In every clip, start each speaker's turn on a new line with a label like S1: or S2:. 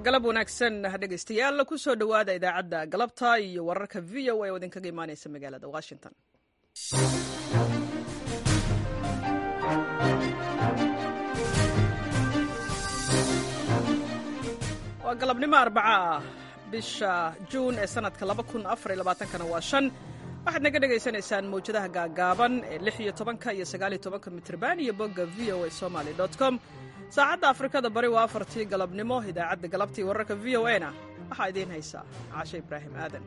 S1: galab wanaagsan dhegaystayaal kusoo dhowaada idaacadda galabta iyo wararka v o a oo idinkaga imaaneysa magaalada washington waa galabnimo arbaca ah bisha juun ee sanadka kana waa shan waxaad naga dhagaysanaysaan mawjadaha gaagaaban ee lix iyo tobanka iyo sagaal iyo tobanka mitrban iyo bogga v o a somaly com saacadda afrikada bari waa afartii galabnimo idaacadda galabtii wararka v o a na waxaa idiin haysaa caashe ibraahim aadan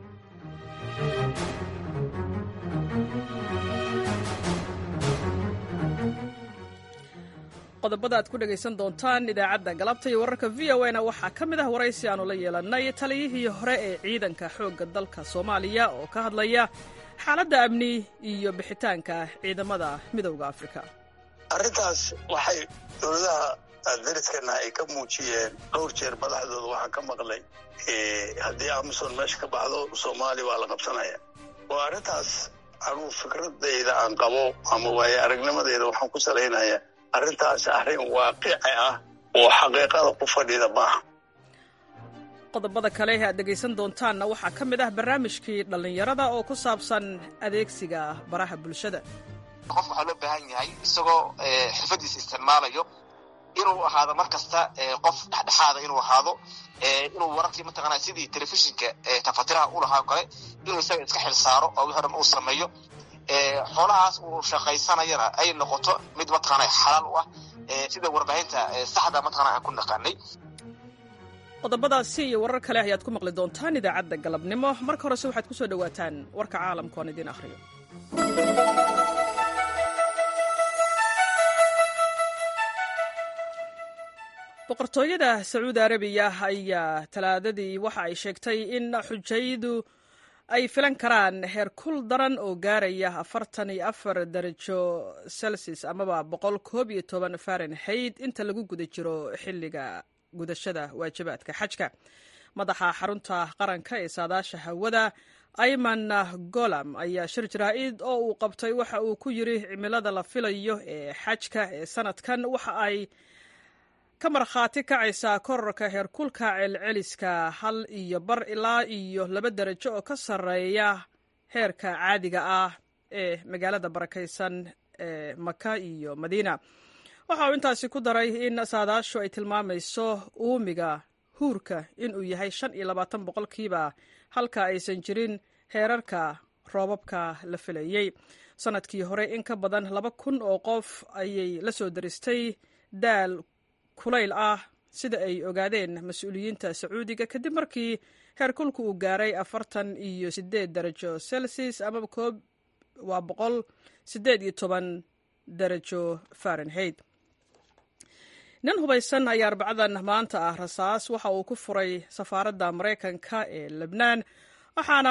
S1: qodobada aad ku dhegaysan doontaan idaacadda galabta iyo wararka v o na waxaa ka mid ah waraysi aanu la yeelannay taliyihii hore ee ciidanka xoogga dalka soomaaliya oo ka hadlaya xaaladda amni iyo bixitaanka ciidamada midowda afrika
S2: arrintaas waxay dowladaha dariskana ay ka muujiyeen dhowr jeer madaxdooda waxaan ka maqlay haddii amisom meesha ka baxdo soomaaliya waa la qabsanaya oo arrintaas anuu fikradayda aan qabo ama waaye aragnimadayda waxaan ku salaynaya arrintaas arrin waaqici ah oo xaqiiqada ku fadhida maaha
S1: qodobada kale ee aad dhegaysan doontaanna waxaa ka mid ah barnaamijkii dhallinyarada oo ku saabsan adeegsiga baraha bulshada
S3: qofka waxaa loo baahan yahay isagoo xirfadiisa isticmaalayo inuu ahaado mar kasta qof dhexdhexaada inuu ahaado inuu wararkii mataqaana sidii telefishinka tafatiraha u lahaa kale inuu isaga iska xil saaro oo wixii dhan uu sameeyo xoolahaas uu shaqaysanayana ay noqoto mid mataqaana xalaal u ah sida warbaahinta saxda mataqana aan ku naqaanay
S1: qodobadaasi iyo warar kale ayaad ku maqli doontaan idaacadda galabnimo marka horese waxaad ku soo dhowaataan warka caalamka oon idiin akhriyo boqortooyada sacuudi arabiya ayaa talaadadii waxa ay sheegtay in xujaydu ay filan karaan heer kul daran oo gaaraya afartan iyo afar darajo celsius amaba boqol koob iyo toban farenheit inta lagu guda jiro xilliga gudashada waajibaadka xajka madaxa xarunta qaranka ee saadaasha hawada ayman golam ayaa shir jaraa'id oo uu qabtay waxa uu ku yiri cimilada la filayo ee xajka ee sanadkan waxa ay ka markhaati kacaysaa korarka heerkulka celceliska hal iyo bar ilaa iyo laba darajo oo ka sarreeya heerka caadiga ah ee magaalada barakaysan ee maka iyo madiina waxa uu intaasi ku daray in saadaashu ay tilmaamayso uumiga huurka inuu yahay shan iyo labaatan boqolkiiba halka aysan jirin heerarka roobabka la filayey sanadkii hore in ka badan laba kun oo qof ayay la soo daristay daal kulayl ah sida ay ogaadeen mas-uuliyiinta sacuudiga kadib markii heerkulku uu gaaray afartan iyo sideed darajo celsius amaba koob waa boqol sideed iyo toban darajo farenheit nin hubaysan ayaa arbacadan maanta ah rasaas waxa uu ku furay safaaradda maraykanka ee lebnaan waxaana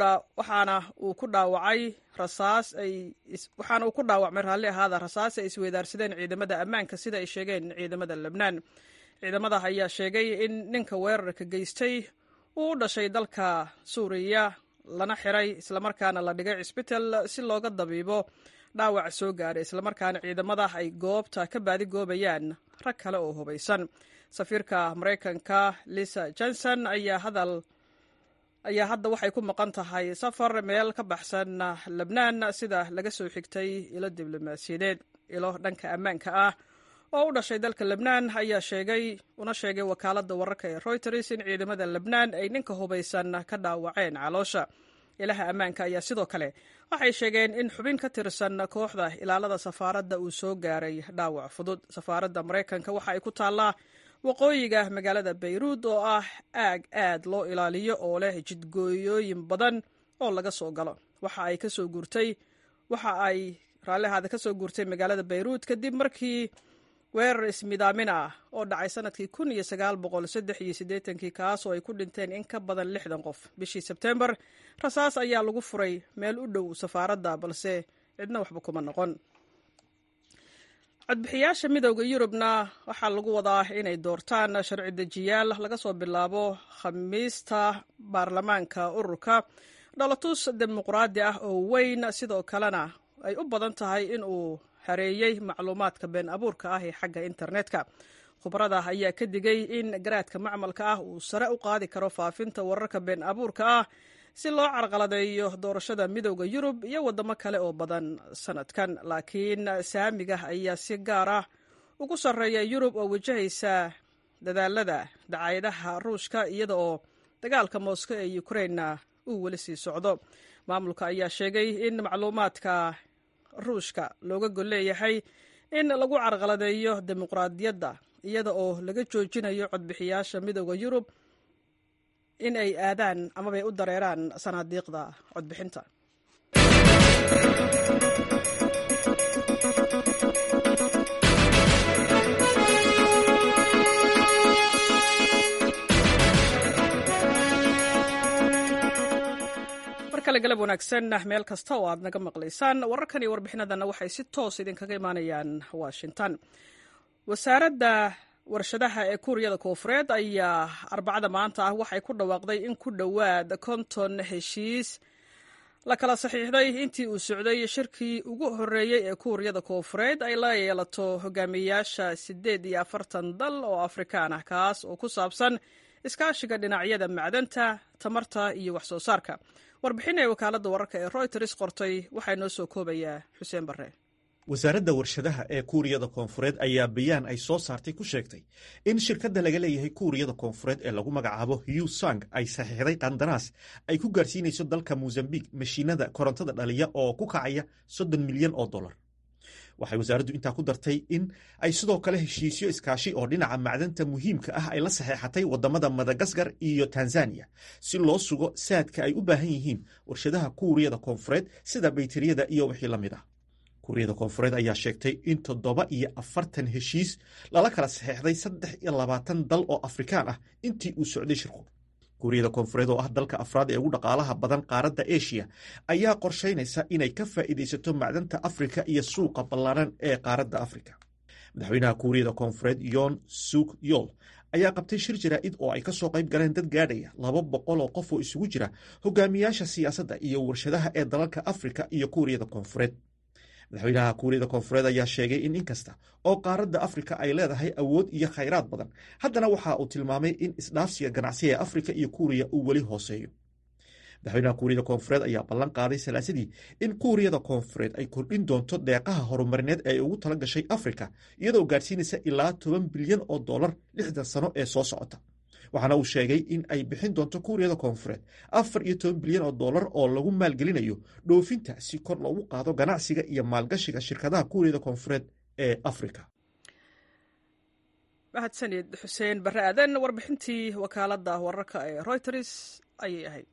S1: uu ku dhaawacay rasaas ay waxaana uu ku dhaawacmay raalli ahaada rasaas ay isweydaarsadeen ciidamada ammaanka sida ay sheegeen ciidamada lebnaan ciidamada ayaa sheegay in ninka weerarka geystay uu u dhashay dalka suuriya lana xiray islamarkaana la dhigay cisbital si looga dabiibo dhaawac soo gaaray islamarkaana ciidamada ay goobta ka baadigoobayaan rag kale oo hubaysan safiirka maraykanka lisa johnson ayaa hadal ayaa hadda waxay ku maqan tahay safar meel ka baxsan lebnaan sida laga soo xigtay ilo diblomaasiyadeed ilo dhanka ammaanka ah oo u dhashay dalka lebnaan ayaa sheegay una sheegay wakaaladda wararka ee reuters in ciidamada lebnaan ay ninka hubaysan ka dhaawaceen caloosha ilaha ammaanka ayaa sidoo kale waxay sheegeen in xubin ka tirsan kooxda ilaalada safaaradda uu soo gaaray dhaawac fudud safaaradda maraykanka waxa ay ku taallaa waqooyiga magaalada bayruud oo ah aag aad loo ilaaliyo oo leh jidgooyooyin badan oo laga soo galo waxa ay kasoo guurtay waxa ay raallihaada kasoo guurtay magaalada bayruud kadib markii weerar ismidaamin ah oo dhacay sanadkii kun iyo sagaal boqol saddex iyo siddeetankii kaas oo ay ku dhinteen in ka badan lixdan qof bishii sebtembar rasaas ayaa lagu furay meel u dhow safaaradda balse cidna waxba kuma noqon codbixiyaasha midowda yurubna waxaa lagu wadaa inay doortaan sharci dejiyaal laga soo bilaabo khamiista baarlamaanka ururka dhalatus dimuqraadi ah oo weyn sidoo kalena ay u badan tahay in uu hareeyey macluumaadka been abuurka ah ee xagga internetka khubarada ayaa ka digay in garaadka macmalka ah uu sare u qaadi karo faafinta wararka been abuurka ah si loo carqaladeeyo doorashada midowda yurub iyo waddamo kale oo badan sanadkan laakiin saamiga ayaa si gaar ah ugu sarreeya yurub oo wajahaysa dadaalada dacaayadaha ruushka iyada oo dagaalka moosko ee ukrainna uu weli sii socdo maamulka ayaa sheegay in macluumaadka ruushka looga gol leeyahay in lagu carqaladeeyo dimuqraadiyadda iyada oo laga joojinayo codbixiyaasha midowda yurub in ay aadaan amabay u dareeraan sanaadiiqda codbixinta mar kale galab wanaagsan meel kasta oo aad naga maqlaysaan wararkan iyo warbixinadanna waxay si toos idinkaga imaanayaan washington wasaaradda warshadaha ee kuuriyada koofureed ayaa arbacada maanta ah waxay ku dhawaaqday in ku dhowaad konton heshiis la kala saxiixday intii uu socday shirkii ugu horreeyey ee kuuriyada koofureed ay la yeelato hogaamiyeyaasha siddeed iyo afartan dal oo afrikaan ah kaas oo ku saabsan iskaashiga dhinacyada macdanta tamarta iyo wax soo saarka warbixin ee wakaaladda wararka ee royters qortay waxaa noo soo koobayaa xuseen barre
S4: wasaaradda warshadaha ee kuuriyada koonfureed ayaa bayaan ay soo saartay ku sheegtay in shirkadda laga leeyahay kuuriyada koonfureed ee lagu magacaabo husang ay saxiixday qandaraas ay ku gaarsiinayso dalka mosambik mashiinada korontada dhaliya oo ku kacaya soddon milyan oo dollar waxay wasaaraddu intaa ku dartay in ay sidoo kale heshiisyo iskaashi oo dhinaca macdanta muhiimka ah ay la saxeexatay waddamada madagaskar iyo tanzaniya si loo sugo saadka ay u baahan yihiin warshadaha kuuriyada koonfureed sida bayteriyada iyo wixii la mid ah kuuriyada koonfureed ayaa sheegtay in toddoba iyo afartan heshiis lala kala saxeexday saddex iyo labaatan dal oo afrikaan ah intii uu socday shirku kuuriyada koonfureed oo ah dalka afraad ee ugu dhaqaalaha badan qaaradda eshiya ayaa qorshaynaysa inay ka faa'iidaysato macdanta afrika iyo suuqa ballaaran ee qaaradda afrika madaxweynaha kuuriyada koonfureed yon suk yol ayaa qabtay shir jaraa'id oo ay ka soo qayb galeen dad gaadhaya laba boqol oo qof oo isugu jira hogaamiyaasha siyaasadda iyo warshadaha ee dalalka afrika iyo kuuriyada koonfureed madaxweynaha kuuriyada koonfureed ayaa sheegay in inkasta oo qaaradda afrika ay leedahay awood iyo khayraad badan haddana waxa uu tilmaamay in isdhaafsiga ganacsiga ee afrika iyo kuuriya uu weli hooseeyo madaxweynaha kuuriyada koonfureed ayaa ballan qaaday salaasadii in kuuriyada koonfureed ay kordhin doonto deeqaha horumarineed ee ugu tala gashay afrika iyadoo gaadhsiinaysa ilaa toban bilyan oo dollar lixdan sano ee soo socota waxaana uu sheegay in ay bixin doonto kuuriyada koonfureed afar iyo toban bilyan oo dollar oo lagu maalgelinayo dhoofinta si kor loogu qaado ganacsiga iyo maalgashiga shirkadaha kuuriyada koonfureed ee afrika
S1: mahadsanid xuseen barre aadan warbixintii wakaaladda wararka ee royters ayay ahayd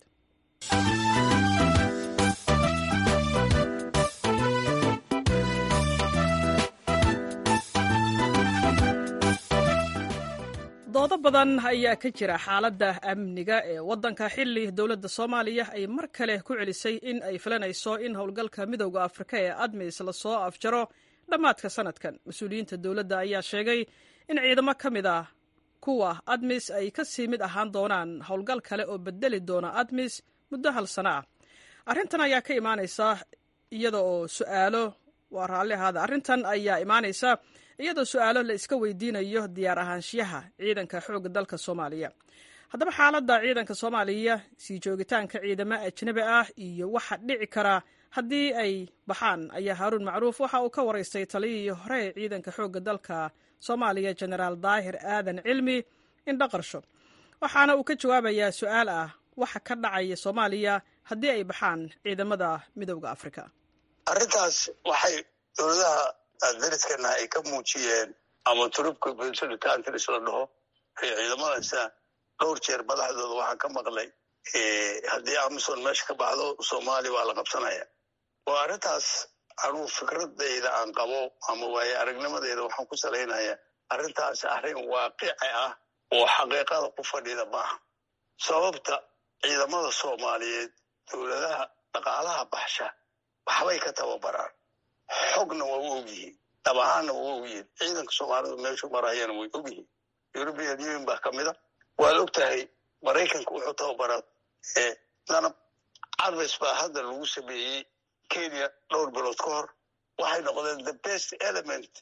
S1: doodo badan ayaa ka jira xaaladda amniga ee waddanka xilli dowladda soomaaliya ay mar kale ku celisay in ay filanayso in howlgalka midowda afrika ee admis lasoo afjaro dhammaadka sanadkan mas-uuliyiinta dowladda ayaa sheegay in ciidamo ka mid ah kuwa admis ay ka sii mid ahaan doonaan howlgal kale oo bedeli doona admis muddo hal sano ah arrintan ayaa ka imaanaysa iyada oo su'aalo waa raalli ahaada arrintan ayaa imaanaysa iyadoo su'aalo la iska weydiinayo diyaar ahaanshiyaha ciidanka xoogga dalka soomaaliya haddaba xaaladda ciidanka soomaaliya sii joogitaanka ciidamo ajnabi ah iyo waxa dhici kara haddii ay baxaan ayaa haaruun macruuf waxa uu ka waraystay taliyihii hore ee ciidanka xoogga dalka soomaaliya jenaraal daahir aadan cilmi indhaqarsho waxaana uu ka jawaabayaa su'aal ah waxa ka dhacaya soomaaliya haddii ay baxaan ciidamada midowda afrika
S2: arrintaas waxay dowladaha dariskana ay ka muujiyeen ama turubka bensony countries la dhaho ee ciidamadaasa dhowr jeer madaxdooda waxaan ka maqlay haddii amison meesha ka baxdo soomaaliya waa la qabsanaya oo arrintaas anuu fikradayda aan qabo ama waaye aragnimadeyda waxaan ku salaynaya arrintaas arrin waaqici ah oo xaqiiqada ku fadhida maaha sababta ciidamada soomaaliyeed dowladaha dhaqaalaha baxsha waxbay ka tababaraan xogna waa u ogyihiin dhab ahaanna waa u ogyihiin ciidanka soomaalidu meeshu marayana way ogyihiin european union baa ka mida waad og tahay maraykanka wuxuu tababaraa danab carves baa hadda lagu sameeyey kenya dhowr bilood ka hor waxay noqdeen the best element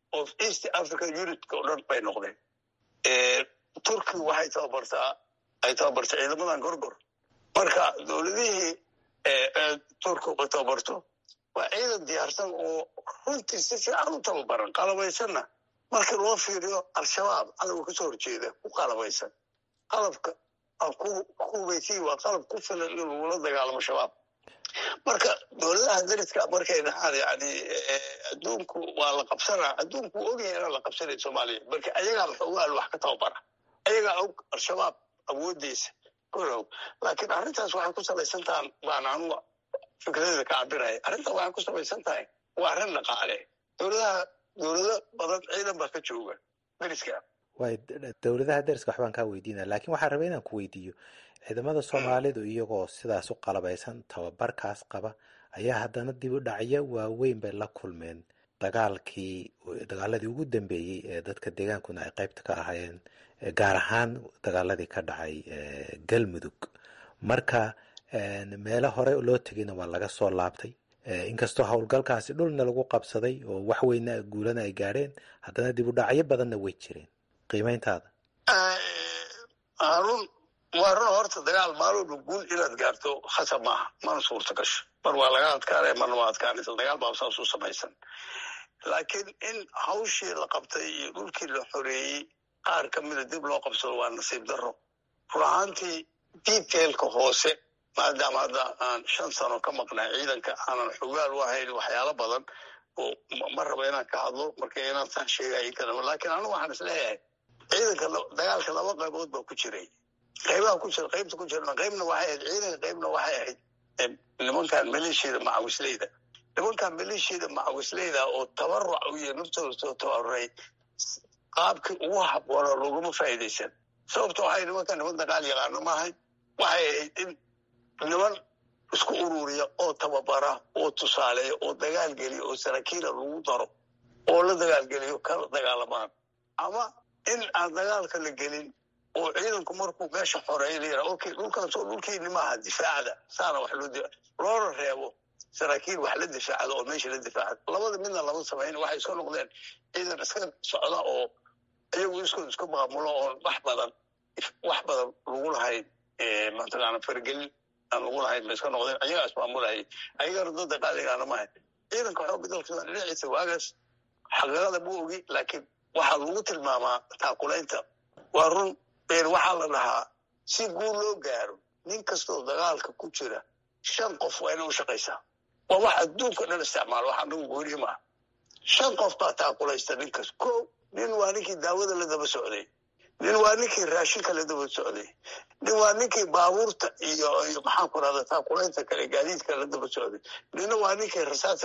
S2: of east africa unitka oo dhan bay noqdeen turki waxay tababartaa ay tababartay ciidamadan gorgor marka dowladihii turki ay tababarto waa ciidan diyaarsan oo runtii si fiican u tababaran qalabaysanna markii loo fiiriyo al-shabaab cadowga kasoo horjeeda ku qalabaysan qalabka kubaysi waa qalab ku filan in lagula dagaalamo shabaab marka dowladaha dariska markay dhahaan yani adduunku waa la qabsanaa adduunku ogyahay inaan la qabsanay soomaaliya marka ayagaa xoogaal wax ka tababara ayagaa og al-shabaab awoodeysa korow laakiin arrintaas waxay ku salaysan tahan baan anuga fikradeeda ka cabiraya arrintan waxay ku salaysan tahay waa arrin dhaqaale dowladaha dowlado badan ciidan baa ka jooga dariska
S5: way dowladaha dariska waxbaan kaa weydiinaya lakin waxaan rabay inaan ku weydiiyo ciidamada soomaalidu iyagoo sidaas u qalabaysan tababarkaas qaba ayaa haddana dib u dhacyo waaweyn bay la kulmeen dagaalkii dagaaladii ugu dambeeyey ee dadka deegaankuna ay qaybta ka ahaayeen gaar ahaan dagaaladii ka dhacay galmudug marka meelo hore loo tegayna waa laga soo laabtay inkastoo howlgalkaasi dhulna lagu qabsaday oo wax weyna guulana ay gaadheen haddana dib u dhacyo badanna way jireen qiimayntaada
S2: harun waa run horta dagaal maalooba guul inaad gaarto khasab maaha mana suurta gasho mar waa laga adkaanaya marna waa adkaanaysa dagaal baa saas u samaysan laakiin in hawshii la qabtay iyo dhulkii la xoreeyey qaar ka mida dib loo qabsado waa nasiib darro run ahaantii detailka hoose maadaama hadda aan shan sano ka maqnay ciidanka aanan xogaal u ahayn waxyaalo badan oo ma raba inaan ka hadlo marka inaan saa sheegay kadaba laakiin anigu waxaan is leeyahay ciidanka dagaalka laba qaybood baa ku jiray qaybaha ku jira qaybta ku jirna qaybna waxay ahayd ciidanka qaybna waxay ahayd nimankan maleeshiyada macawisleyda nimankan maleeshiyada macawisleyda oo tabaruc u iyo naftooda soo tabaruray qaabkii ugu habboona looguma faa'iidaysan sababta waxay nimankan niman dagaal yaqaano maahay waxay ahayd in niman isku ururiya oo tababara oo tusaaleeya oo dagaal geliya oo saraakiila lagu daro oo la dagaalgeliyo kala dagaalamaan ama in aan dagaalka la gelin oo ciidanku markuu meesha xoreeya la yidhaha okay dhulkaasoo dhulkiini maaha difaacda saana wax loo loona reebo saraakiil wax la difaacda oo meesha la difaacda labada midna lama samayn waxay iska noqdeen ciidan iska socda oo iyagu iskood isku maamulo oon wax badan wax badan lagu lahayn mataqaana fargelin aan lagu lahayn ba iska noqdeen ayagaa ismaamulahayay ayagana dada qaaligaana maaha ciidanka xooga dalka dhinaciisa waagaas xaqiiqada ma ogi laakiin waxaa lagu tilmaamaa taakulaynta waa run waxaa la dhahaa si guul loo gaaro nin kastoo dagaalka ku jira shan qof waa inay u shaqaysaa waa wax adduunka dhan isticmaalo wax anagu goonihi maaha shan qof baa taakulaysta ninkas ko nin waa ninkii daawada la daba socday nin waa ninkii raashinka la daba socday nin waa ninkii baabuurta iyo iyo maxaan ku rahda taakulaynta kale gaadiidka la daba socday ninna waa ninkii rasaasa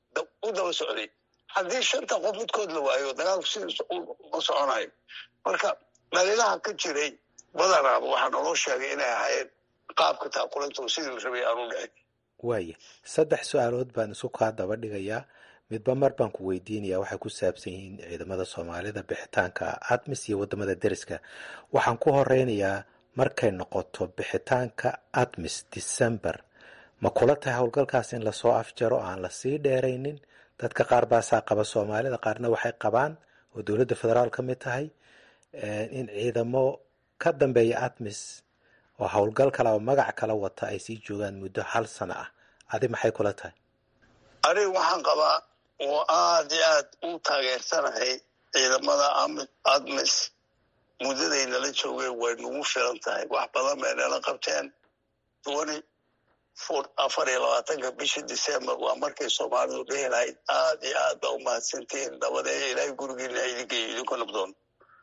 S2: u daba socday haddii shanta qof midkood la waayo dagaalku sidiisa ma soconayo marka dhalilaha ka jiray badanaaba waxaa naloo sheegay inay ahaayeen qaabka taakulantu sidii la rabay aanu dhicin
S5: waaya saddex su-aalood baan isu kaa daba dhigayaa midba mar baan ku weydiinaya waxay ku saabsan yihiin ciidamada soomaalida bixitaanka admis iyo wadamada deriska waxaan ku horeynayaa markay noqoto bixitaanka admis december ma kula tahay howlgalkaas in lasoo afjaro aan lasii dheeraynin dadka qaar baasaa qaba soomaalida qaarna waxay qabaan oo dowladda federaal ka mid tahay in ciidamo ka dambeeya admis oo howlgal kale oo magac kala wata ay sii joogaan muddo hal sano ah adi maxay kula tahay
S2: aniga waxaan qabaa oo aad iyo aad u taageersanahay ciidamada admis muddaday nala joogeen way nagu filan tahay wax badan bay nala qabteen twenty four afar iyo labaatanka bisha december waa markay soomaalidu dhihi lahayd aad iyo aad baa umahadsantihiin nabadeeya ilaahay gurigiina idinkayo idinku nabdoon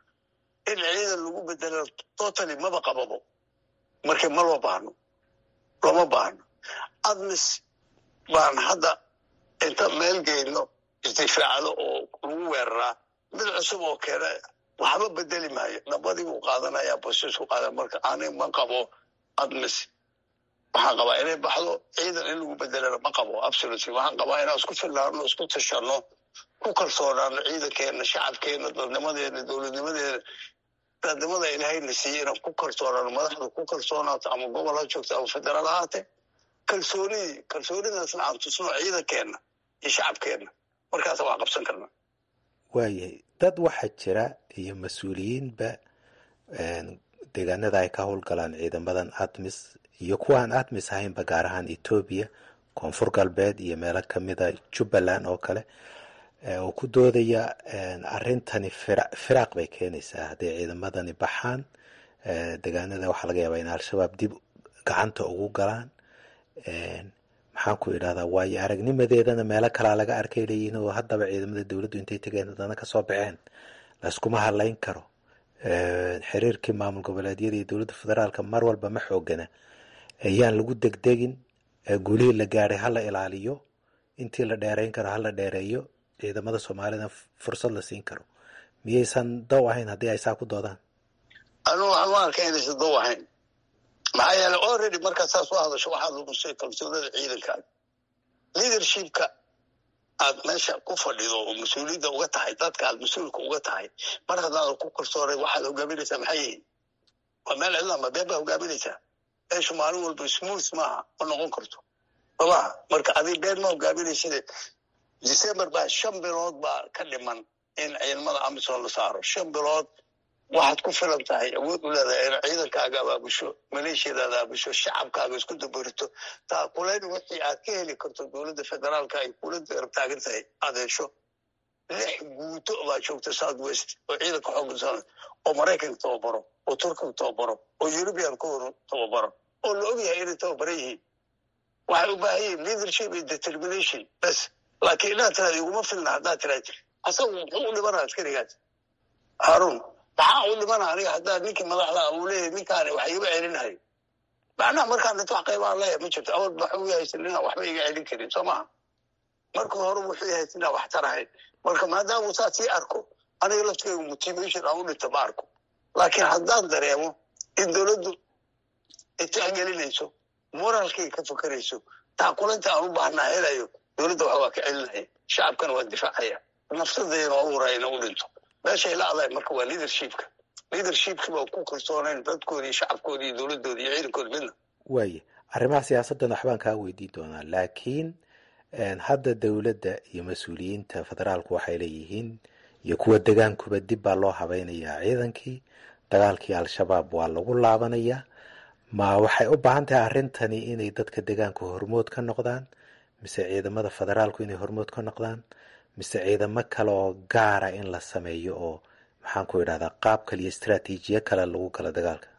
S2: in ciidan lagu bedelo totally maba qababo marka ma loo baahno looma baahno admis baan hadda inta meel geyno isdifaacdo oo lagu weeraraa mid cusub oo keena waxba bedeli maayo nabadii buu qaadanayaa bosisku qaada marka ani ma qabo admis waxaan qabaa inay baxdo ciidan in lagu bedelana ma qabo absolutely waxaan qabaa inaan isku fillaano isku tashano ku kalsoonaano ciidankeena shacabkeena dadnimadeena dowladnimadeena dadnimada ilaahayna siiyey inaan ku kalsoonaano madaxda ku kalsoonaato ama gobol ha joogto ama federaal ahaate kalsoonidii kalsoonidaasna aan tusno ciidankeena iyo shacabkeena markaasa waa qabsan karna
S5: waayahay dad waxaa jira iyo mas-uuliyiinba deegaanada ay ka howlgalaan ciidamadan atmis iyo kuwaan atmis ahaynba gaar ahaan etoobiya koonfur galbeed iyo meelo kamida jubbaland oo kale oo ku doodaya arrintani firaaq bay keenaysaa hadday ciidamadani baxaan deegaanada waxaa laga yaabaa in al-shabaab dib gacanta ugu galaan maxaan ku idhahdaa waayo aragnimadeedana meelo kalaa laga arkay leeyihin oo haddaba ciidamada dowladdu intay tegeen haddana kasoo baxeen layskuma hadlayn karo xiriirkii maamul goboleedyada iyo dowladda federaalka mar walba ma xoogana ayaan lagu degdegin guulihii la gaadhay hala ilaaliyo intii la dheereyn karo hala dheereeyo ciidamada soomaalida fursad la siin karo miyaysan dow ahayn haddii ay saa ku doodaan
S2: anugu waxaan u arka inaysan dow ahayn maxaa yeeley already markaad saas u hadasho waxaad lumusay kalsoonada ciidankaada leadershipka aad meesha ku fadhido oo mas-uuliyadda uga tahay dadka aad mas-uulka uga tahay mar haddaadan ku kalsoonay waxaad hogaaminaysaa maxay yihiin waa meel cidlaama been baa hogaaminaysaa meeshu maalin walba smooth maaha ma noqon karto somaa marka adig been ma hogaaminayside december baa shan bilood baa ka dhiman in ciidamada amisom la saaro shan bilood waxaad ku filan tahay awood u leedahay in ciidankaaga abaabusho maleeshiyadaada abaabusho shacabkaaga isku dabarito taakulayn wixii aad ka heli karto dowladda federaalka ay kula garab taagan tahay aad hesho lix guuto baa joogta south west oo ciidanka xoogga oo maraykanka tababaro oo turkiga tababaro oo eurubian ku tababaro oo la ogyahay inay tababaran yihiin waxay u baahan yihiin leadership iyo determination bes laakiin inaad tiraad iguma filna haddaad tiraad asagu muxuu u dhimanaa askarigaas haarun maxaa u dhimana aniga haddaa ninkii madaxda uu leeyahy ninkaani wax igama celinahay macnaha markaan dhinto wax qaybaan leeyahay ma jirto awal waxuu haysan inaan waxba iga celin karin soo maha marka hore wuxuu haysan inaan wax tarahayn marka maadaama saa sii arko aniga laftigeyga motivation aan u dhinto ma arko laakiin haddaan dareemo in dowladdu itixgelinayso moralkayga ka fakerayso taakulanta aan u baahnaa helayo dowladda wax waa ka celinaya shacabkana waa difaacaya naftadayna waa u horaya ina u dhinto meeshay la adahay marka waa leadershipka leadershipki baa ku kalsoonayn dadkoodii shacabkoodi iyo dowladooda iyo ciidankoodi midna
S5: waaye arrimaha siyaasaddan waxbaan kaa weydiin doonaa laakiin hadda dowladda iyo mas-uuliyiinta federaalku waxay leeyihiin iyo kuwa degaankuba dib baa loo habaynayaa ciidankii dagaalkii al-shabaab waa lagu laabanayaa ma waxay u baahan tahay arrintani inay dadka degaanku hormood ka noqdaan mise ciidamada federaalku inay hormood ka noqdaan mise ciidamo kale oo gaara in la sameeyo oo maxaan ku idhahdaa qaab kale iyo istraatiijiyo kale lagu galo dagaalka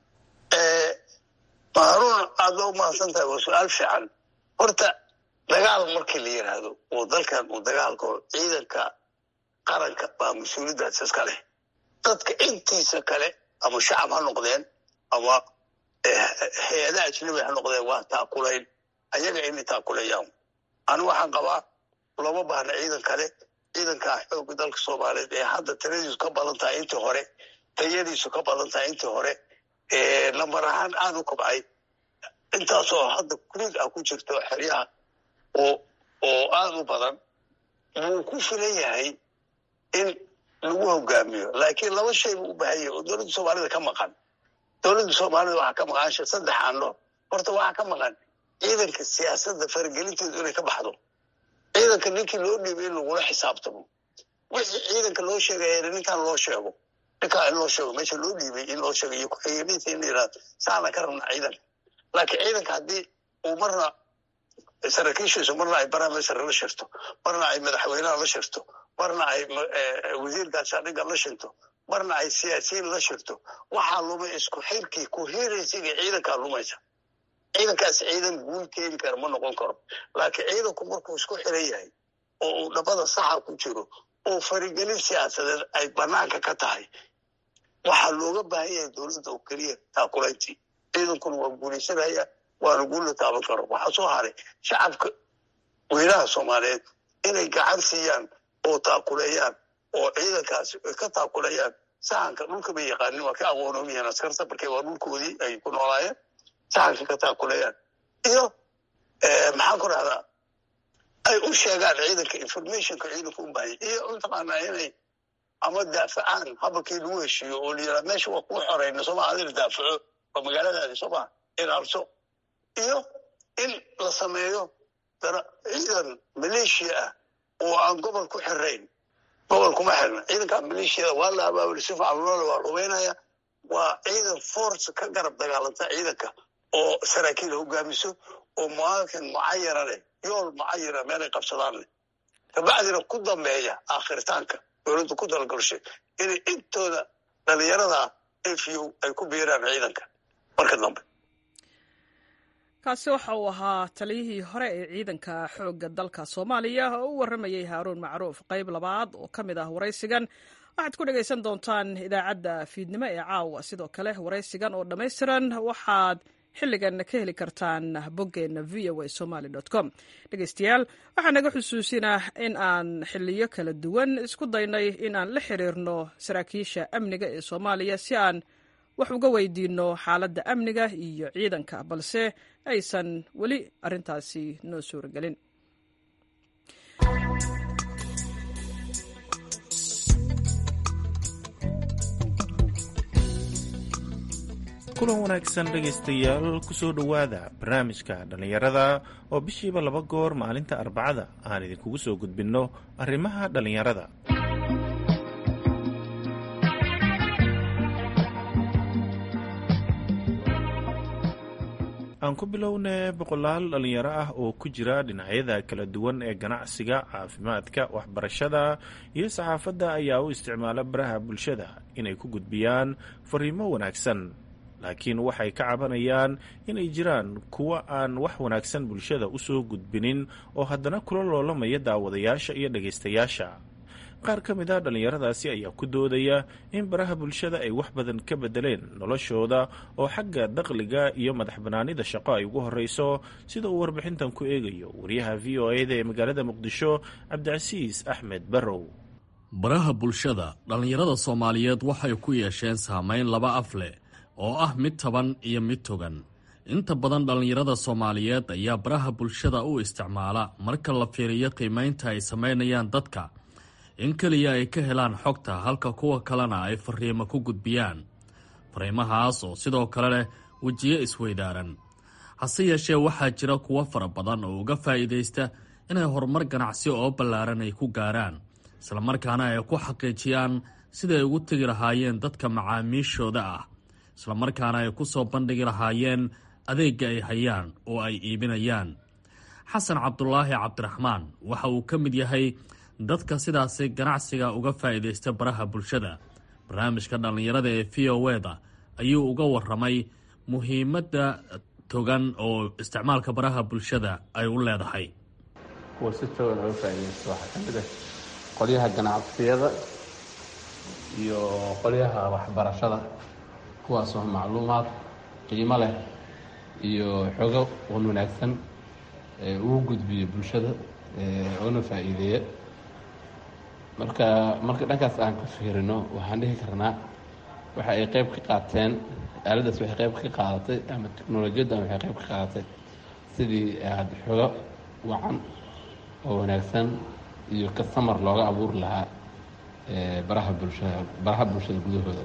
S2: maharuun aad ba u mahadsan tahay waa su-aal fiican horta dagaal markii la yidhaahdo oo dalkan uu dagaalko ciidanka qaranka baa mas-uuliyaddaas iska leh dadka intiisa kale ama shacab ha noqdeen ama hay-adaha ajnabi ha noqdeen waa taakulayn ayaga inay taakulayaan anigu waxaan qabaa looma baahna ciidan kale ciidankaa xoogga dalka soomaaliyeed ee hadda tiradiisu ka badan tahay intii hore tayadiisu ka badan tahay intii hore lambar ahaan aada u kobcay intaasoo hadda kurid ah ku jirto xeryaha oo oo aada u badan wuu ku filan yahay in lagu hogaamiyo laakiin laba shay buu u baahan yahay oo dowladda soomaalida ka maqan dowladda soomaalida waxaa ka maqan saddex aano horta waxaa ka maqan ciidanka siyaasadda faragelinteedu inay ka baxdo ciidanka ninkii loo dhiibay in lagula xisaabtamo wixii ciidanka loo sheegaya ninkaan loo sheego ninkaa in loo sheego meesha loo dhiibay in loo sheego iyo ku-xigeeninta in la yidhahdo saana ka rabna ciidanka laakiin ciidanka haddii uu marna saraakiishiisu marna ay barameesar la shirto marna ay madaxweynaha la shirto marna ay wasiir gaashaandhigga la shirto marna ay siyaasiyiin la shirto waxaa lumay isku xirkii ku hiiraysiga ciidankaa lumaysa ciidankaas ciidan guul keeni kara ma noqon karo laakiin ciidanku markuu isku xiran yahay oo uu dhabada saxa ku jiro oo farigelin siyaasadeed ay banaanka ka tahay waxaa looga baahan yahay dowladda oo keliya taakulayntii ciidankuna waa guulaysanaya waana guul la taaban karo waxaa soo haray shacabka weynaha soomaaliyeed inay gacan siiyaan oo taakuleeyaan oo ciidankaasi ay ka taakuleeyaan sahanka dhulka bay yaqaanin waa ka aqoonoomi yihiin askarta markee waa dhulkoodii ay ku noolaayeen sahanka ka taakuleeyaan iyo maxaan ku rahdaa ay u sheegaan ciidanka informationka ciidanka u baahanya iyo mataqaanaa inay ama daafacaan habalkii lagu heshiiyo oo la yidhaha meesha waa kuu xoreyna sooma adina daafaco waa magaaladaadi sooma ilaalso iyo in la sameeyo ciidan maleeshiya ah oo aan gobol ku xirayn gobol kuma xirna ciidanka maleeshiyada waa la abaabuli si facluloola waa rubeynaya waa ciidan force ka garab dagaalanta ciidanka oo saraakiil hogaamiso oo muaakin mucayana leh yool mucayana meelay qabsadaan leh kabacdina ku dambeeya aakhiritaanka dowladdu ku talagalshay inay intooda dhalinyarada afu ay ku biiraan ciidanka marka dambe
S1: kaasi waxa uu ahaa taliyihii hore ee ciidanka xoogga dalka soomaaliya oo u warramayey haaruun macruuf qayb labaad oo ka mid ah waraysigan waxaad ku dhegaysan doontaan idaacadda fiidnimo ee caawa sidoo kale waraysigan oo dhammaystiran waxaad xilligan ka heli kartaan boggeenna v o a somaly com dhegaystayaal waxaa naga xusuusinah in aan xiliyo kala duwan isku daynay in aan la xiriirno saraakiisha amniga ee soomaaliya si aan wax uga weydiinno xaaladda amniga iyo ciidanka balse aysan weli arrintaasi noo suuragelin
S6: kulan wanaagsan dhegaystayaal kusoo dhowaada barnaamijka dhallinyarada oo bishiiba laba goor maalinta arbacada aan idinkugu soo gudbinno arrimaha dhallinyarada aan ku bilowne boqolaal dhallinyaro ah oo ku jira dhinacyada kala duwan ee ganacsiga caafimaadka waxbarashada iyo saxaafadda ayaa u isticmaala baraha bulshada inay ku gudbiyaan fariimo wanaagsan laakiin waxay ka cabanayaan inay jiraan kuwa aan wax wanaagsan bulshada u soo gudbinin oo haddana kula loolamaya daawadayaasha iyo dhegaystayaasha qaar ka mid a dhallinyaradaasi ayaa ku doodaya in baraha bulshada ay wax badan ka bedeleen noloshooda oo xagga dakhliga iyo madax banaanida shaqo ay ugu horreyso sida uu warbixintan ku eegayo wariyaha v o e da ee magaalada muqdisho cabdicasiis axmed barrow
S7: baraha bulshada dhallinyarada soomaaliyeed waxay ku yeesheen saamayn laba af leh oo ah mid taban iyo mid togan inta badan dhallinyarada soomaaliyeed ayaa baraha bulshada u isticmaala marka la fiiriyo qiimaynta ay samaynayaan dadka in keliya ay ka helaan xogta halka kuwa kalena ay fariimo ku gudbiyaan fariimahaas oo sidoo kale leh wejiyo isweydaaran hase yeeshee waxaa jira kuwo fara badan oo uga faa'iidaysta inay horumar ganacsi oo ballaaran ay ku gaaraan islamarkaana ay ku xaqiijiyaan siday ugu tegi lahaayeen dadka macaamiishooda ah islamarkaana ay ku soo bandhigi lahaayeen adeegga ay hayaan oo ay iibinayaan xasan cabdulaahi cabdiraxmaan waxa uu ka mid yahay dadka sidaasi ganacsiga uga faa'iidaysta baraha bulshada barnaamijka dhallinyarada ee v o e da ayuu uga waramay muhiimadda togan oo isticmaalka baraha bulshada ay u leedahay
S8: kuwa si togan oga faa'iidaysta waxaa ka mid ah qolyaha ganacsiyada iyo qolyaha waxbarashada kuwaasoo macluumaad qiimo leh iyo xogo wan wanaagsan ugu gudbiyo bulshada oona faa'iideeya marka marka dhankaas aan ka fiirino waxaan dhihi karnaa waxa ay qayb ka qaateen aaladaas waxay qayb ka qaadatay ama teknolojiyaddan waxay qayb ka qaadatay sidii aada xogo wacan oo wanaagsan iyo kasamar looga abuuri lahaa baraha bulshada baraha bulshada gudahooda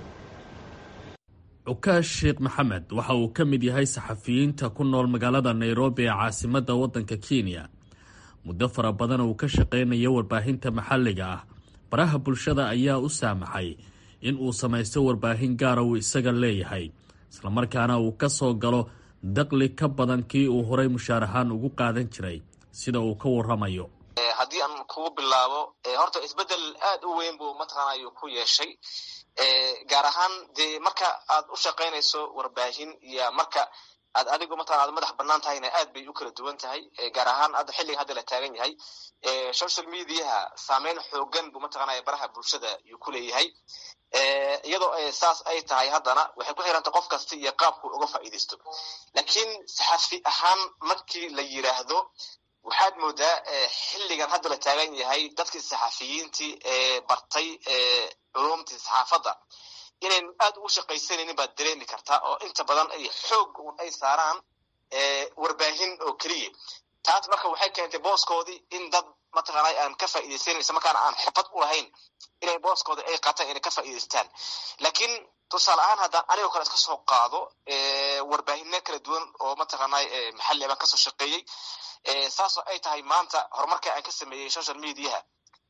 S7: cukaash sheekh maxamed waxa uu ka mid yahay saxafiyiinta ku nool magaalada nairobi ee caasimadda waddanka kenya muddo fara badan uu ka shaqaynayo warbaahinta maxalliga ah baraha bulshada ayaa u saamaxay in uu samaysto warbaahin gaara uu isaga leeyahay islamarkaana uu ka soo galo daqli ka badan kii uu horay mushaar ahaan ugu qaadan jiray sida uu ka waramayo
S3: haddii aan kugu bilaabo horta isbedel aad u weyn buu mataqaanay ku yeeshay gaar ahaan dee marka aad u shaqaynayso warbaahin iyo marka aad adigu mataqana aad madax banaan tahayna aad bay u kala duwan tahay gaar ahaan hadda xilliga hadda la taagan yahay social mediaha saameyn xoogan buu mataqanaya baraha bulshada yuu ku leeyahay iyadoo saas ay tahay haddana waxay ku xirantay qof kasta iyo qaabku uga faa'iidaysto laakiin saxafi ahaan markii la yiraahdo waxaad moodaa xilligan hadda la taagan yahay dadkii saxafiyiintii ee bartay culumtii saxaafadda inayn aad ugu shaqaysanaynin baad dareemi kartaa oo inta badan ay xoog un ay saaraan warbaahin oo keliya taas marka waxay keentay booskoodii in dad mataqaanay aan ka faa'iidaysanan isla markaana aan xirfad u lahayn inay booskooda ay qaataan inay ka faa'iidaystaan laakiin tusaale ahaan haddaan anigoo kale iska soo qaado warbaahina kala duwan oo mataqaanay maxalli baan kasoo shaqeeyey saasoo ay tahay maanta horumarka aan ka sameeyey social mediaha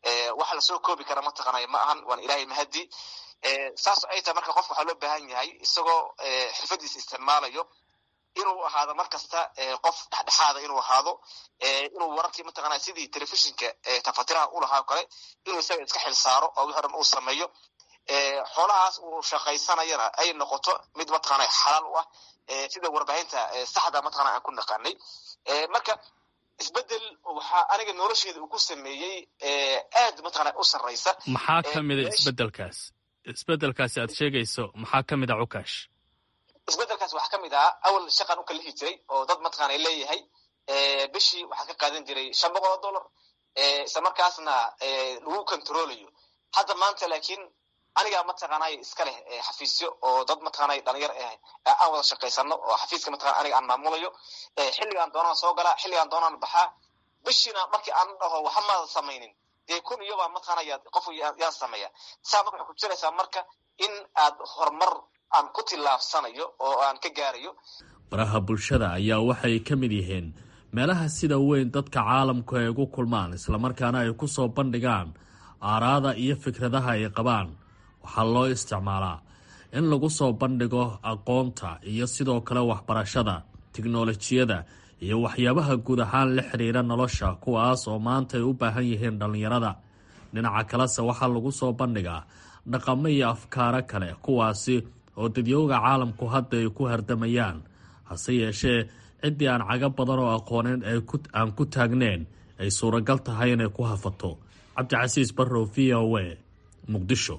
S3: waxa lasoo koobi kara mataqaanay ma ahan waan ilaahay mahadi saas ay tahay marka qofka waxaa loo baahan yahay isagoo xirfadiisa isticmaalayo inuu ahaado mar kasta qof dhexdhexaada inuu ahaado inuu wararkii mataqaana sidii telefishinka tafatiraha ulahaa o kale inuu isaga iska xil saaro oo wixi dhan uu sameeyo xoolahaas uu shaqaysanayana ay noqoto mid mataqaana xalaal u ah sida warbaahinta saxda mataqana aan ku naqaanay marka isbedel waxaa aniga nolosheeda uu ku sameeyey aad mataqana u sarraysa
S7: maxaa ka mida isbedelkaas isbedelkaasi aad sheegayso maxaa ka mid a cukash
S3: isbedelkaas waxaa ka mid ahaa awal shaqan u kalihi jiray oo dad mataqaana leeyahay bishii waxaa ka qaadan jiray shan boqol oo dollar isla markaasna lagu controlayo hadda maanta laakiin anigaa mataqaanay iska leh xafiisyo oo dad mataqaanay dhalinyar ah aan wada shaqaysano oo xafiiska mataqana aniga aan maamulayo xilligaan doonaan soo galaa xilligaan doonaan baxaa bishiina markii aan dhaho waxa maada samaynin dee kun iyobaa mataqaana qof yaan sameeya saa marka waxay ku jiraysaa marka in aad horumar aan ku tillaabsanayo oo aan ka gaarayo
S7: baraha bulshada ayaa waxay ka mid yihiin meelaha sida weyn dadka caalamku ay ugu kulmaan islamarkaana ay ku soo bandhigaan aaraada iyo fikradaha ay qabaan waxaa loo isticmaalaa in lagu soo bandhigo aqoonta iyo sidoo kale waxbarashada tiknolojiyada iyo waxyaabaha guud ahaan la xidhiira nolosha kuwaas oo maanta ay u baahan yihiin dhallinyarada dhinaca kalese waxaa lagu soo bandhigaa dhaqamo iyo afkaaro kale kuwaasi oo dadyooga caalamku hadda ay ku hardamayaan hase yeeshee ciddii aan caga badan oo aqooneyn aan ku taagneyn ay suuragal tahay inay ku hafato cabdicasiis barrow v o a muqdisho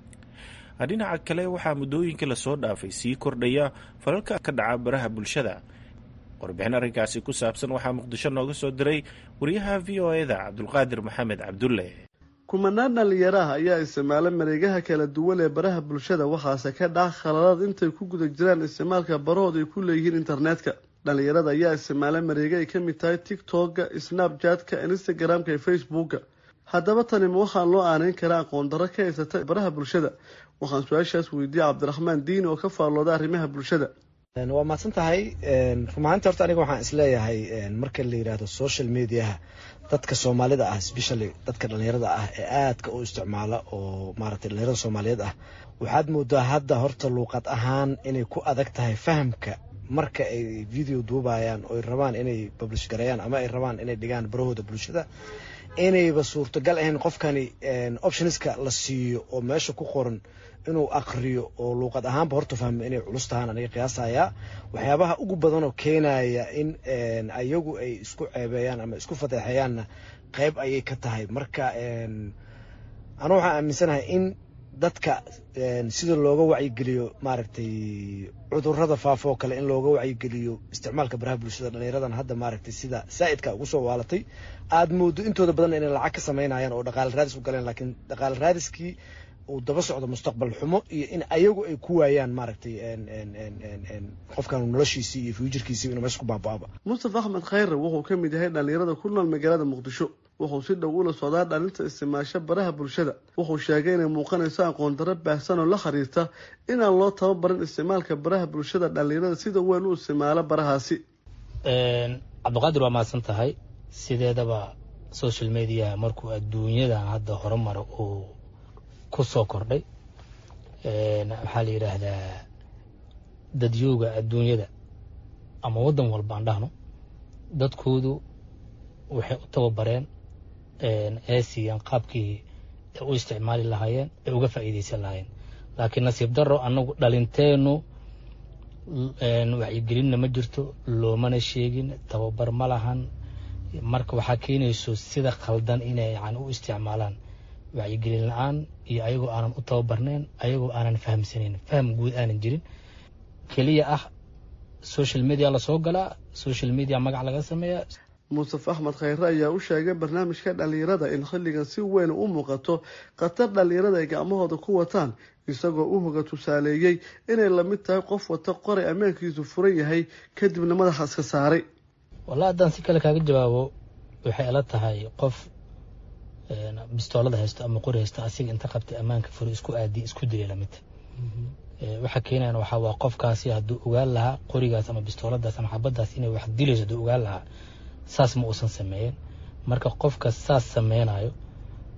S6: dhinaca kale waxaa muddooyinka lasoo dhaafay sii kordhaya falalka ka dhaca baraha bulshada warbixin arrinkaasi ku saabsan waxaa muqdisho nooga soo diray wariyaha v o e da cabdulqaadir maxamed cabdulle
S9: kumanaan dhalinyaraha ayaa isticmaala mareegaha kala duwan ee baraha bulshada waxaase ka dhaca khaladaad intay ku guda jiraan isticmaalka barahood ay ku leeyihiin internetka dhalinyarada ayaa isticmaala mareega ay ka mid tahay tictokga snapjatka instagramka iyo facebookga haddaba tani ma waxaa loo aaneyn karaa aqoon darro ka haysata baraha bulshada waxaan su-aashaas weydiiyey cabdiraxmaan diini oo ka faallooda arrimaha bulshada
S10: waa mahadsan tahay rumahaanti horta aniga waxaan isleeyahay marka la yidhaahdo social mediaha dadka soomaalida ah specially dadka dhalinyarada ah ee aadka u isticmaala oo maaragtay dhalinyarada soomaaliyeed ah waxaad moodaa hadda horta luuqad ahaan inay ku adag tahay fahamka marka ay video duubayaan oo ay rabaan inay publish gareeyaan ama ay rabaan inay dhigaan barahooda bulshada inayba suurtagal ahayn qofkani optionska la siiyo oo meesha ku qoran inuu aqriyo oo luuqad ahaanba horta fahmo inay culus tahaan aniga qiyaasayaa waxyaabaha ugu badan oo keenaya in ayagu ay isku ceebeeyaan ama isku fadeexeeyaanna qeyb ayay ka tahay marka anu waxaan aaminsanahay in dadka sida looga wacyigeliyo maaragtay cudurada faafoo kale in looga wacyigeliyo isticmaalka baraha bulshada dhalinyaradan hadda maaragtay sida saa'idka ugu soo waalatay aad moodo intooda badan inay lacag ka samaynayaan oo dhaqaale raadis u galeen laakiin dhaqaale raadiskii uu daba socdo mustaqbal xumo iyo in ayagu ay ku waayaan maaragtay qofkan noloshiisii iyo fuujarkiisii inuu meesha ku baaba-aba
S9: mustafa axmed khayre wuxuu ka mid yahay dhalinyarada ku nool magaalada muqdisho wuxuu si dhow ula socdaa dhalinta isticmaasho baraha bulshada wuxuu sheegay inay muuqanayso aqoon darro baahsan oo la xiriirta inaan loo tababarin isticmaalka baraha bulshada dhalinyarada sida weyn u isticmaalo barahaasi
S11: cabdiqaadir waa mahadsan tahay sideedaba social media markuu adduunyadan hadda horumara uu ku soo kordhay waxaa la yidhaahdaa dadyooga adduunyada ama waddan walba aan dhahno dadkoodu waxay u tababareen ee siiyaan qaabkii ay u isticmaali lahaayeen ay uga faa'iidaysan lahaayeen laakiin nasiib darro annagu dhalinteennu wacyigelinna ma jirto loomana sheegin tababar ma lahan marka waxaa keenayso sida khaldan inay yani u isticmaalaan wacyigelin la-aan iyo ayagoo aanan u tababarnayn ayagoo aanan fahamsanayn faham guud aanan jirin keliya ah social media lasoo galaa social media magac laga sameeya
S9: mustafa axmed khayre ayaa u sheegay barnaamijka dhalinyarada in xilligan si weyn u muuqato khatar dhalinyarada ay gacmahooda ku wataan isagoo u hoga tusaaleeyey inay lamid tahay qof wata qoray ammaankiisu furan yahay kadibna madaxa iska saaray
S11: wallahi haddaan si kale kaaga jawaabo waxay ila tahay qof bistoolada haysto ama qori haysto asiga inta qabtay ammaanka furi isku aadi isku dilay lamid waxa keenayan waxaa waa qofkaasi hadduu ogaan lahaa qorigaas ama bistooladaas ama xabadaas inay wax dilayso hadduu ogaan lahaa saas ma uusan sameeyen marka qofka saas sameynayo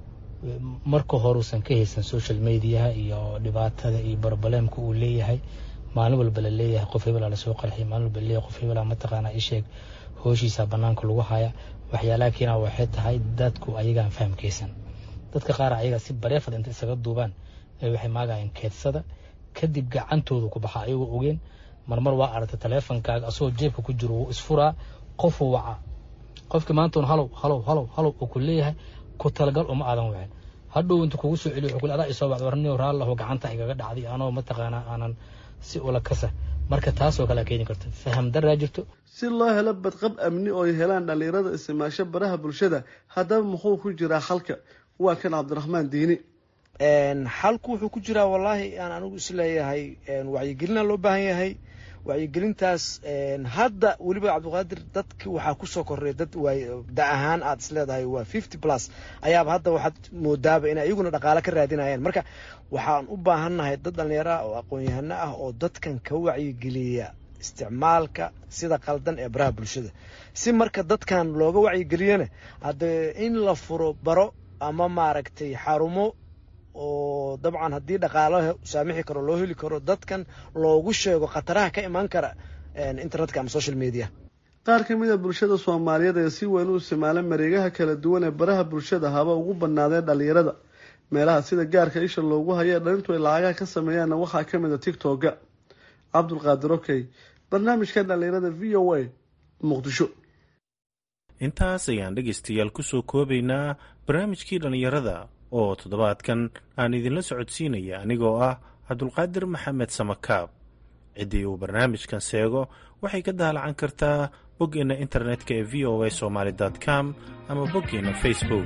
S11: marka horuusan ka haysan social mediaha iyo dhibaatada iyo barobaleemka uu leeyahay maalin walba la leeyahay qof hebelaa lasoo qarxiy maalin walba laleeyahay qof hebelaa mataqaanaa isheeg hooshiisa banaanka lagu haya waxyaalaha keenaa waxay tahay dadku ayagaan fahamkaysan dadka qaar ayaga si bareefad inta isaga duubaan waxay maagayeen keedsada kadib gacantooda ku baxa ayagoo ogeen marmar waa aragtay taleefonkaaga asagoo jeebka ku jiro wuu isfuraa qofuu wacaa qofkii maantoon halow halow halow halow uu ku leeyahay ku talagal uma aadan wicin hadhow inta kugu soo celiyo wuxuu adaa isoo bacd warniyo raallahu gacanta igaga dhacday anoo mataqaanaa aanan si ula kasa marka taasoo kale keeni karto faham daraa jirto
S9: si loo helo badqab amni oo ay helaan dhallinyarada isticmaasho baraha bulshada haddaba muxuu ku jiraa xalka waa kan cabdiraxmaan diini
S10: xalku wuxuu ku jiraa wallaahi aan anigu isleeyahay wacyigelina loo baahan yahay wacyigelintaas hadda weliba cabdiqaadir dadki waxaa kusoo korreya dad da ahaan aad isleedahay waa fifty plus ayaaba hadda waxaad moodaaba inay iyaguna dhaqaale ka raadinayaan marka waxaan u baahannahay dad dhallinyaro ah oo aqoon-yahano ah oo dadkan ka wacyigeliya isticmaalka sida qaldan ee baraha bulshada si marka dadkan looga wacyigeliyana haddee in la furo baro ama maaragtay xarumo oo dabcan haddii dhaqaalo saamixi karo loo heli karo dadkan loogu sheego khataraha ka imaan kara internetka ama social media
S9: qaar ka mid a bulshada soomaaliyeed ee si weyn u isticmaala mareegaha kala duwan ee baraha bulshada haba ugu badnaadeen dhallinyarada meelaha sida gaarka isha loogu hayo ee dhalintu ay lacagaha ka sameeyaanna waxaa ka mid a tictokga cabdulqaadir okey barnaamijka dhallinyarada v o a muqdisho
S6: intaas ayaan dhegaystayaal kusoo koobaynaa barnaamijkii dhallinyarada oo toddobaadkan aan idinla socodsiinaya anigoo ah cabdulqaadir maxamed samakaab ciddii uu barnaamijkan seego waxay ka daalacan kartaa boggeenna internetka ee v o a somaali com ama boggeenna facebook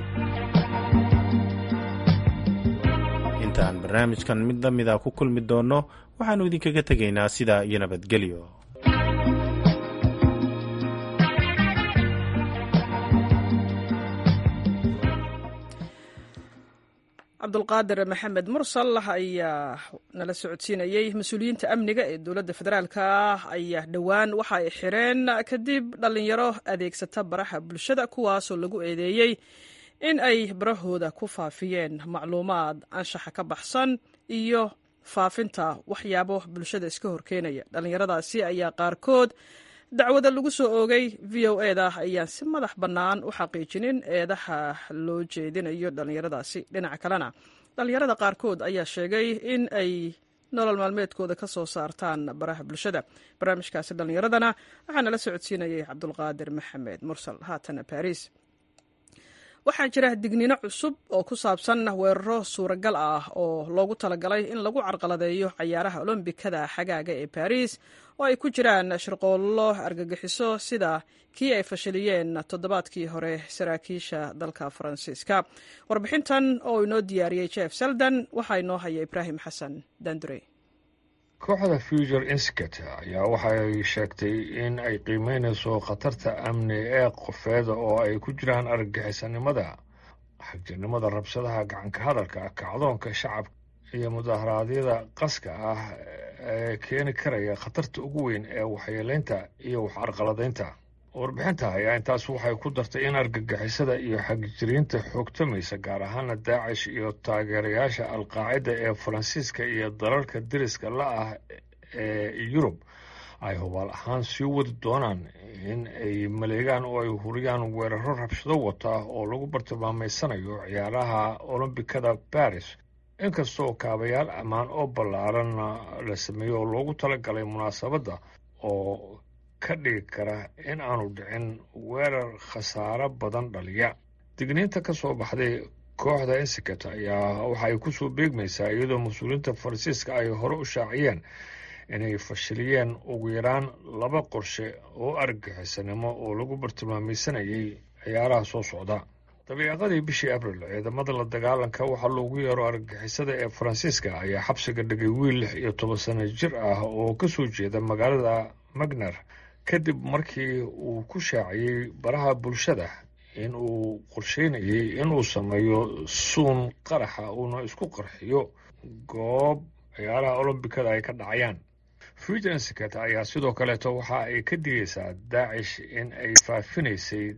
S6: intaan barnaamijkan mid la mida ku kulmi doonno waxaannu idinkaga tegaynaa sidaa iyo nabadgelyo
S1: cabdulqaadir maxamed mursal ayaa nala socodsiinayey mas-uuliyiinta amniga ee dowladda federaalka ayaa dhowaan waxa ay xireen kadib dhallinyaro adeegsata baraha bulshada kuwaasoo lagu eedeeyey in ay barahooda ku faafiyeen macluumaad anshaxa ka baxsan iyo faafinta waxyaabo bulshada iska horkeenaya dhallinyaradaasi ayaa qaarkood dacwada lagu soo oogay v o eda ayaan si madax bannaan u xaqiijinin eedaha loo jeedinayo dhallinyaradaasi dhinaca kalena dhallinyarada qaarkood ayaa sheegay in ay nolol maalmeedkooda ka soo saartaan baraha bulshada barnaamijkaasi dhallinyaradana waxaa nala socodsiinayay cabdulqaadir maxamed mursal haatana baris waxaa jira dignino cusub oo ku saabsan weeraro suuragal ah oo loogu talagalay in lagu carqaladeeyo cayaaraha olombikada xagaaga ee baris oo ay ku jiraan shirqoollo argagixiso sida kii ay fashiliyeen toddobaadkii hore saraakiisha dalka faransiiska warbixintan oo inoo diyaariyey jeff seldan waxaa inoo haya ibraahim xasan dandure
S12: kooxda future institute ayaa waxay sheegtay in ay qiimeynayso khatarta amni ee qofeeda oo ay ku jiraan argagixisanimada xagjirnimada rabshadaha gacanka hadalka kacdoonka shacabka iyo mudaharaadyada qaska ah ee keeni karaya khatarta ugu weyn ee waxyeeleynta iyo wax arqaladaynta warbixinta ayaa intaas waxay ku dartay in argagixisada iyo xagjiriinta xoogtamaysa gaar ahaana daacish iyo taageerayaasha alqaacida ee faransiiska iyo dalalka deriska la ah ee yurub ay hubaal ahaan sii wadi doonaan in ay maleegaan oo ay huriyaan weeraro rabshado wata oo lagu bartilmaameysanayo ciyaaraha olombikada baris inkastoo kaabayaal ammaan oo ballaaran la sameeyo oo loogu talagalay munaasabadda oo ka dhigi kara in aanu dhicin weerar khasaaro badan dhaliya digniinta ka soo baxday kooxda insikat ayaa waxa ay kusoo beegmaysaa iyadoo mas-uuliyiinta faransiiska ay hore u shaaciyeen inay fashiliyeen ugu yaraan laba qorshe oo argagixisanimo oo lagu bartilmaameysanayay ciyaaraha soo socda dabiiqadii bishii abril ciidamada la dagaalanka waxaa loogu yeero argagixisada ee faransiiska ayaa xabsiga dhigay wiil lix iyo toban sano jir ah oo ka soo jeeda magaalada magner kadib markii uu ku shaaciyey baraha bulshada in uu qorsheynayay inuu sameeyo suun qaraxa uuna isku qarxiyo goob ciyaaraha olombikada ay ka dhacayaan futensikat ayaa sidoo kaleeto waxa ay ka digaysaa daacish in ay faafinaysay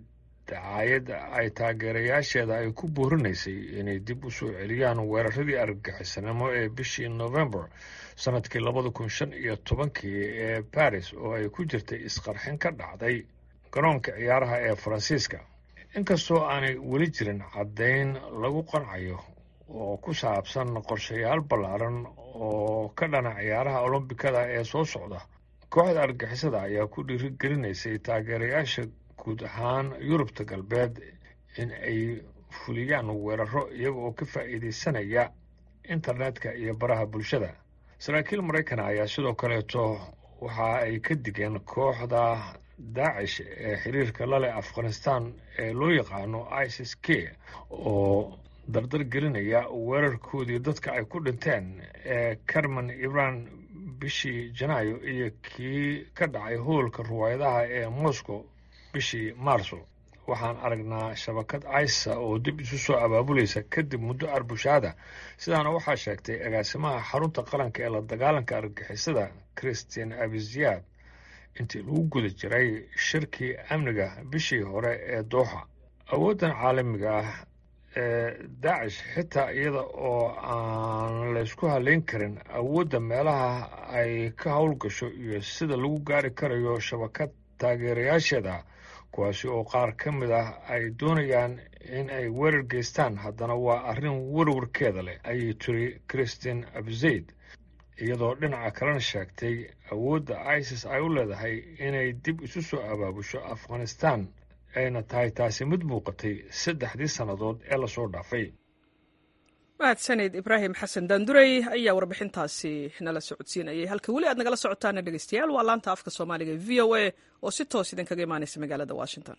S12: dacaayad ay taageerayaasheeda ay ku boorinaysay inay dib u soo celiyaan weeraradii argagixisanimo ee bishii november sanadkii labada kun shan iyo tobankii ee baris oo ay ku jirtay isqarxin ka dhacday garoonka ciyaaraha ee faransiiska inkastoo aanay weli jirin caddayn lagu qancayo oo ku saabsan qorshayaal ballaaran oo ka dhana ciyaaraha olombikada ee soo socda kooxda argixisada ayaa ku dhiirigelinaysay taageerayaasha guud ahaan yurubta galbeed in ay fuliyaan weeraro iyaga oo ka faa'iidaysanaya internetka iyo baraha bulshada saraakiil maraykan ayaa sidoo kaleeto waxa ay ka digeen kooxda daacish ee xiriirka la leh afghanistan ee loo yaqaano isis k oo dardar gelinaya weerarkoodii dadka ay ku dhinteen ee carmen ibran bishii janaayo iyo kii ka dhacay hoolka ruwaayadaha ee moscow bishii maarso waxaan aragnaa shabakad isa oo dib isu soo abaabulaysa kadib muddo arbushaada sidaana waxaa sheegtay agaasimaha xarunta qaranka ee la dagaalanka argixisada christian abiziyaad intii lagu guda jiray shirkii amniga bishii hore ee dooxa awooddan caalamiga ah ee daacish xitaa iyada oo aan laysku haleyn karin awoodda meelaha ay ka howlgasho iyo sida lagu gaari karayo shabakad taageerayaasheeda kuwaasi oo qaar ka mid ah ay doonayaan in ay weerar geystaan haddana waa arrin warwarkeeda leh ayay tiri christian abzayd iyadoo dhinaca kalena sheegtay awoodda isis ay u leedahay inay dib isu soo abaabusho afghanistan ayna tahay taasi mid muuqatay saddexdii sannadood ee lasoo dhaafay
S1: mahadsanid ibraahim xasan daandurey ayaa warbixintaasi nala socodsiinayay halka weli aad nagala socotaana dhegeystayaal waa laanta afka soomaaliga v o a oo si toos idinkaga imaanaysa magaalada washington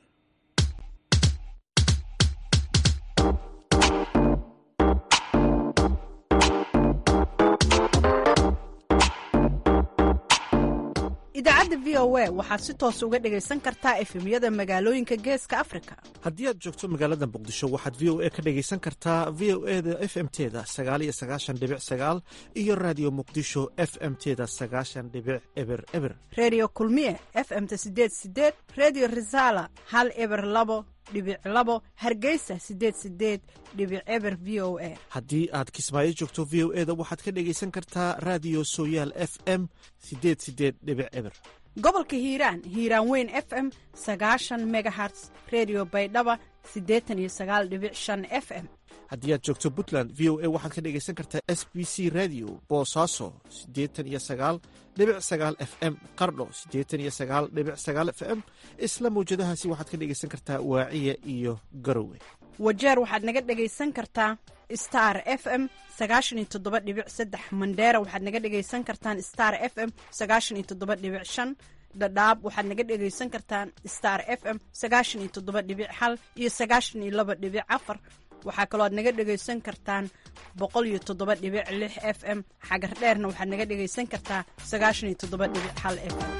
S13: idaacadda v o a waxaad si toos uga dhegaysan kartaa efemyada magaalooyinka geeska afrika
S4: haddii aad joogto magaalada muqdisho waxaad v o a ka dhegaysan kartaa v o e da f m teda sagaal iyo sagaashan dhibic sagaal iyo raadiyo muqdisho f m teda sagaashan dhibic eber eber
S13: redio kulmiye f m ta sideed sideed redio resala hal eber labo dhibic labo hargeysa sideed sideed dhibic eber v o a
S4: haddii aad kismaayo joogto v o e da waxaad ka dhegaysan kartaa raadiyo sooyaal f m sideed sideed dhibic eber
S13: gobolka hiiraan hiiraan weyn f m sagaashan megaherts redio baydhaba siddeetan iyo sagaal dhibic shan f m
S4: haddii aad joogto puntland v o a waxaad ka dhegaysan kartaa s b c radio boosaaso siddeetan iyo sagaal dhibic sagaal f m qardho siddeetan iyo sagaal dhibic sagaal f m isla mawjadahaasi waxaad ka dhegaysan kartaa waaciya iyo garowe
S13: wajeer waxaad naga dhegaysan kartaa star f m sagaashan iyo toddoba dhibic saddex mandheera waxaad naga dhegaysan kartaan star f m sagaashan iyo toddoba dhibic shan dhadhaab waxaad naga dhegaysan kartaan star f m sagaashan iyo toddoba dhibic hal iyo sagaashan iyo laba dhibic afar waxaa kaloo aad naga dhegaysan kartaan boqol iyo toddoba dhibic lix f m xagar dheerna waxaad naga dhegaysan kartaa sagaashan iyo toddoba dhibic hal f m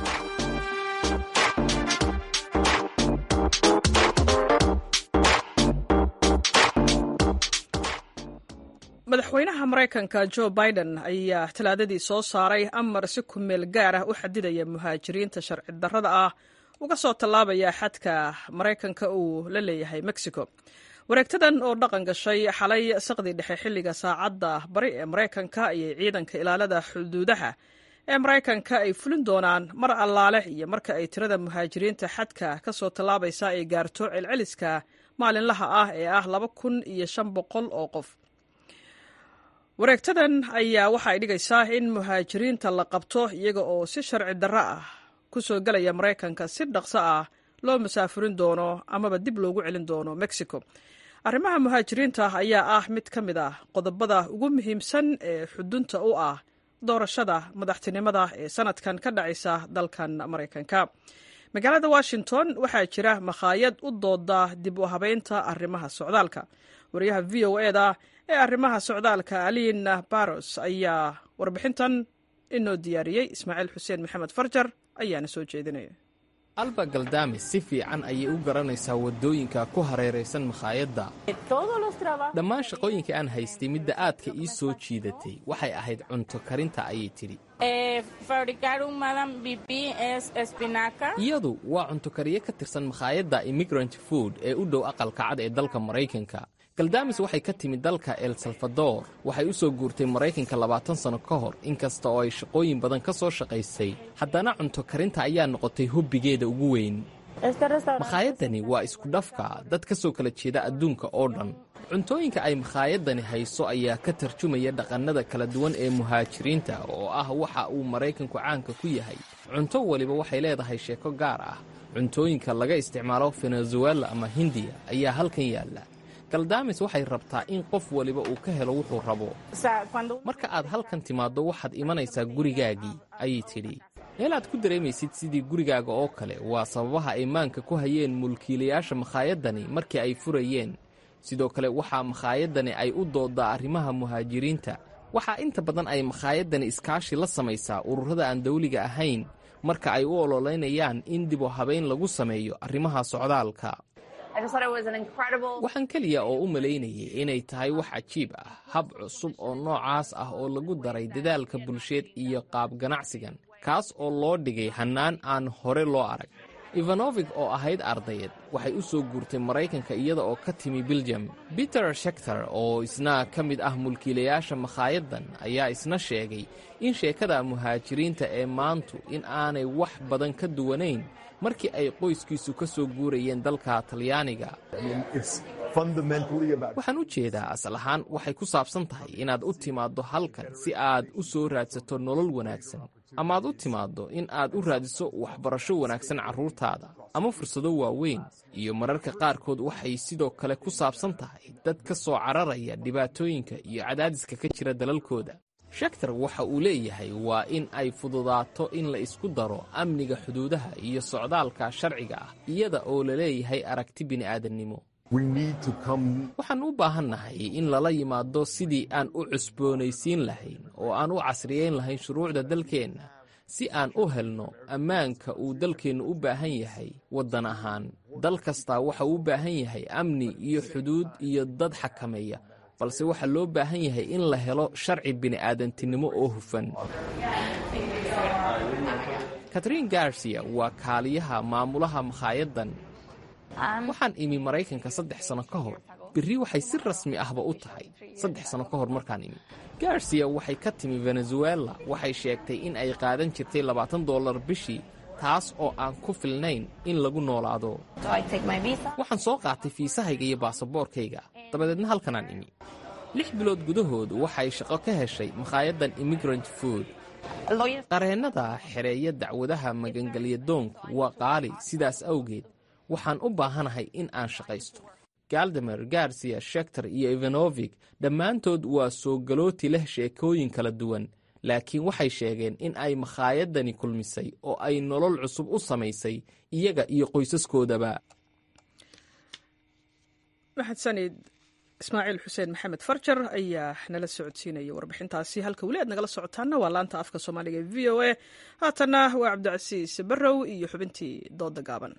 S1: madaxweynaha maraykanka jo biden ayaa talaadadii soo saaray amar si ku meel gaar ah u xadidaya muhaajiriinta sharci darrada ah uga soo tallaabaya xadka maraykanka uu la leeyahay mexico wareegtadan oo dhaqan gashay xalay saqdii dhexe xilliga saacadda bari ee maraykanka ayay ciidanka ilaalada xuduudaha ee maraykanka ay fulin doonaan mar allaale iyo marka ay tirada muhaajiriinta xadka ka soo tallaabaysa ay gaarto celceliska maalinlaha ah ee ah laba kun iyo shan boqol oo qof wareegtadan ayaa waxa ay dhigaysaa in muhaajiriinta la qabto iyaga oo si sharci darro ah ku soo gelaya maraykanka si dhaqso ah loo masaafurin doono amaba dib loogu celin doono mexico arrimaha muhaajiriinta ayaa ah mid ka mid ah qodobada ugu muhiimsan ee xudunta u ah doorashada madaxtinimada ee sanadkan ka dhacaysa dalkan maraykanka magaalada washington waxaa jira makhaayad u dooda dib u habeynta arrimaha socdaalka wariyaha v o eda ee arrimaha socdaalka aliina baros ayaa warbixintan inoo diyaariyey ismaaciil xuseen maxamed farjar ayaana soo jeedinaya
S14: alba galdami si fiican ayay u garanaysaa waddooyinka ku hareeraysan makhaayadda dhammaan shaqooyinka aan haystay midda aadka ii soo jiidatay waxay ahayd cunto karinta ayay tidhi iyadu waa cunto kariye ka tirsan makhaayadda immigrant food ee u dhow aqalka cad ee dalka maraykanka galdamis waxay ka timid dalka el salvador waxay u soo guurtay maraykanka labaatan sano ka hor inkasta oo ay shaqooyin badan ka soo shaqaysay haddana cunto karinta ayaa noqotay hobbigeeda ugu weyn makhaayadani waa isku dhafka dad ka soo kala jeeda adduunka oo dhan cuntooyinka ay makhaayadani hayso ayaa ka tarjumaya dhaqannada kala duwan ee muhaajiriinta oo ah waxa uu maraykanku caanka ku yahay cunto waliba waxay leedahay sheeko gaar ah cuntooyinka laga isticmaalo venezuela ama hindiya ayaa halkan yaalla galdamis waxay rabtaa in qof waliba uu ka helo wuxuu rabo marka aad halkan timaaddo waxaad imanaysaa gurigaagii ayay tidhi meel aad ku dareemaysid sidii gurigaaga oo kale waa sababaha ay maanka ku hayeen mulkiilayaasha makhaayadani markii ay furayeen sidoo kale waxaa makhaayadani ay u dooddaa arrimaha muhaajiriinta waxaa inta badan ay makhaayadani iskaashi la samaysaa ururada aan dawliga ahayn marka ay u ololeynayaan in dib u habayn lagu sameeyo arrimaha socdaalka waxaan keliya oo u malaynayay inay tahay wax cajiib ah hab cusub oo noocaas ah oo lagu daray dadaalka bulsheed iyo qaab ganacsigan kaas oo loo dhigay hannaan aan hore loo arag ivanovig oo ahayd ardayad waxay u soo guurtay maraykanka iyada oo ka timi biljam peter shekter oo isna ka mid ah mulkiilayaasha makhaayaddan ayaa isna sheegay in sheekada muhaajiriinta ee maantu in aanay wax badan ka duwanayn markii ay qoyskiisu ka soo guurayeen dalka talyaaniga waxaan u jeedaa asal ahaan waxay ku saabsan tahay inaad u timaaddo halkan si aad u soo raadsato nolol wanaagsan ama aad u timaaddo in aad u raadiso waxbarasho wanaagsan carruurtaada ama fursado waaweyn iyo mararka qaarkood waxay sidoo kale ku saabsan tahay dad ka soo cararaya dhibaatooyinka iyo cadaadiska ka jira dalalkooda shektar waxa uu leeyahay waa in ay fududaato in la isku daro amniga xuduudaha iyo socdaalka sharciga ah iyada oo la leeyahay aragti bini'aadannimo waxaan u baahannahay in lala yimaado sidii aan u cusboonaysiin lahayn oo aan u casriyayn lahayn shuruucda dalkeenna si aan u helno ammaanka uu dalkeennu u baahan yahay waddan ahaan dal kastaa waxa uu u baahan yahay amni iyo xuduud iyo dad xakameeya balse waxaa loo baahan yahay in la helo sharci bini'aadantinimo oo hufan katrin garcia waa kaaliyaha maamulaha makhaayaddan waxaan imi maraykanka saddex sano ka hor berri waxay si rasmi ahba u tahay saddex sano ka hor markaan imi garcia waxay ka timi venezuela waxay sheegtay in ay qaadan jirtay labaatan dollar bishii taas oo aan ku filnayn in lagu noolaado waxaan soo qaatay fiisahayga iyo baasaboorkayga dabadeedna halkanaan imi lix bilood gudahoodu waxay shaqo ka heshay makhaayaddan immigrant food qareennada xereeya dacwadaha magangelyadoonku waa qaali sidaas awgeed waxaan u baahanahay in aan shaqaysto galdamer garcia shekter iyo ivanovig dhammaantood waa soo galooti leh sheekooyin kala duwan laakiin waxay sheegeen in ay makhaayadani kulmisay oo ay nolol cusub u samaysay iyaga iyo qoysaskoodaba
S1: mahadsanid ismaaciil xuseen maxamed farjar ayaa nala socodsiinaya warbixintaasi halka weli aad nagala socotaana waa laanta afka soomaaliga e v o a haatanna waa cabdicasiis barrow iyo xubintii dooda gaaban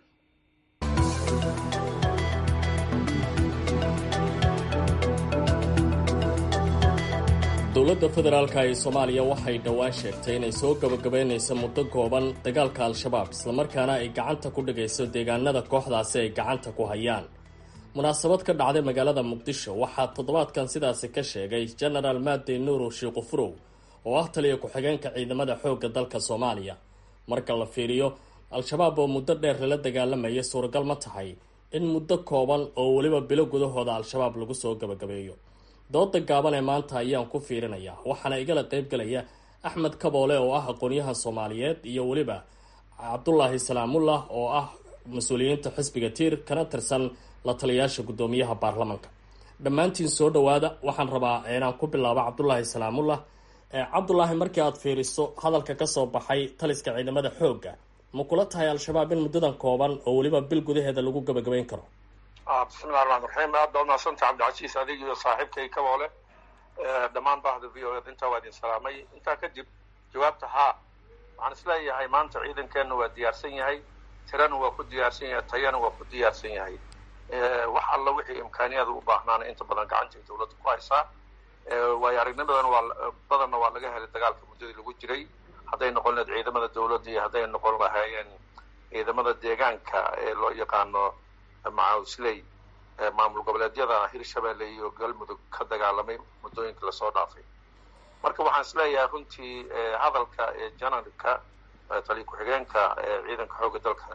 S7: dowladda federaalka ee soomaaliya waxay dhowaan sheegtay inay soo gabagabaynayso muddo kooban dagaalka al-shabaab islamarkaana ay gacanta ku dhigayso deegaanada kooxdaasi ay gacanta ku hayaan munaasabad ka dhacday magaalada muqdisho waxaa toddobaadkan sidaasi ka sheegay genaraal maadey nuuro shiikufurow oo ah taliya ku-xigeenka ciidamada xoogga dalka soomaaliya marka la fiiriyo al-shabaab oo muddo dheer lala dagaalamaya suuragal ma tahay in muddo kooban oo weliba bilo gudahooda al-shabaab lagu soo gabagabeeyo dooda gaaban ee maanta ayaan ku fiirinayaa waxaana igala qaybgalaya axmed kaboole oo ah aqoonyaha soomaaliyeed iyo weliba cabdulaahi salaamullah oo ah mas-uuliyiinta xisbiga tiir kana tirsan la taliyayaasha guddoomiyaha baarlamanka dhammaantiin soo dhowaada waxaan rabaa inaan ku bilaabo cabdulaahi salaamullah cabdulaahi markii aad fiiriso hadalka kasoo baxay taliska ciidamada xoogga ma kula tahay al-shabaab in muddadan kooban oo weliba bil gudaheeda lagu gabagabayn karo
S15: bismillahi raxmaan raxiim aad baa umahadsanta cabdicasiis adig iyo saaxiibkay kaboole dhammaan bahda v o ed intaa waa idin salaamay intaa kadib jawaabta haa waxaan isleeyahay maanta ciidankeenna waa diyaarsan yahay tirana waa ku diyaarsan yahay tayana waa ku diyaarsan yahay wax alla wixii imkaaniyada u baahnaana inta badan gacantay dawladda ku haysaa waayo aragnimadan waa badanna waa laga helay dagaalka muddadii lagu jiray hadday noqon lahayd ciidamada dowladda iyo hadday noqon lahaayeen ciidamada deegaanka ee loo yaqaano macawsley maamul goboleedyada hirshabelle iyo galmudug ka dagaalamay muddooyinkii lasoo dhaafay marka waxaan isleeyahay runtii hadalka janarka taliya ku-xigeenka ciidanka xoogga dalka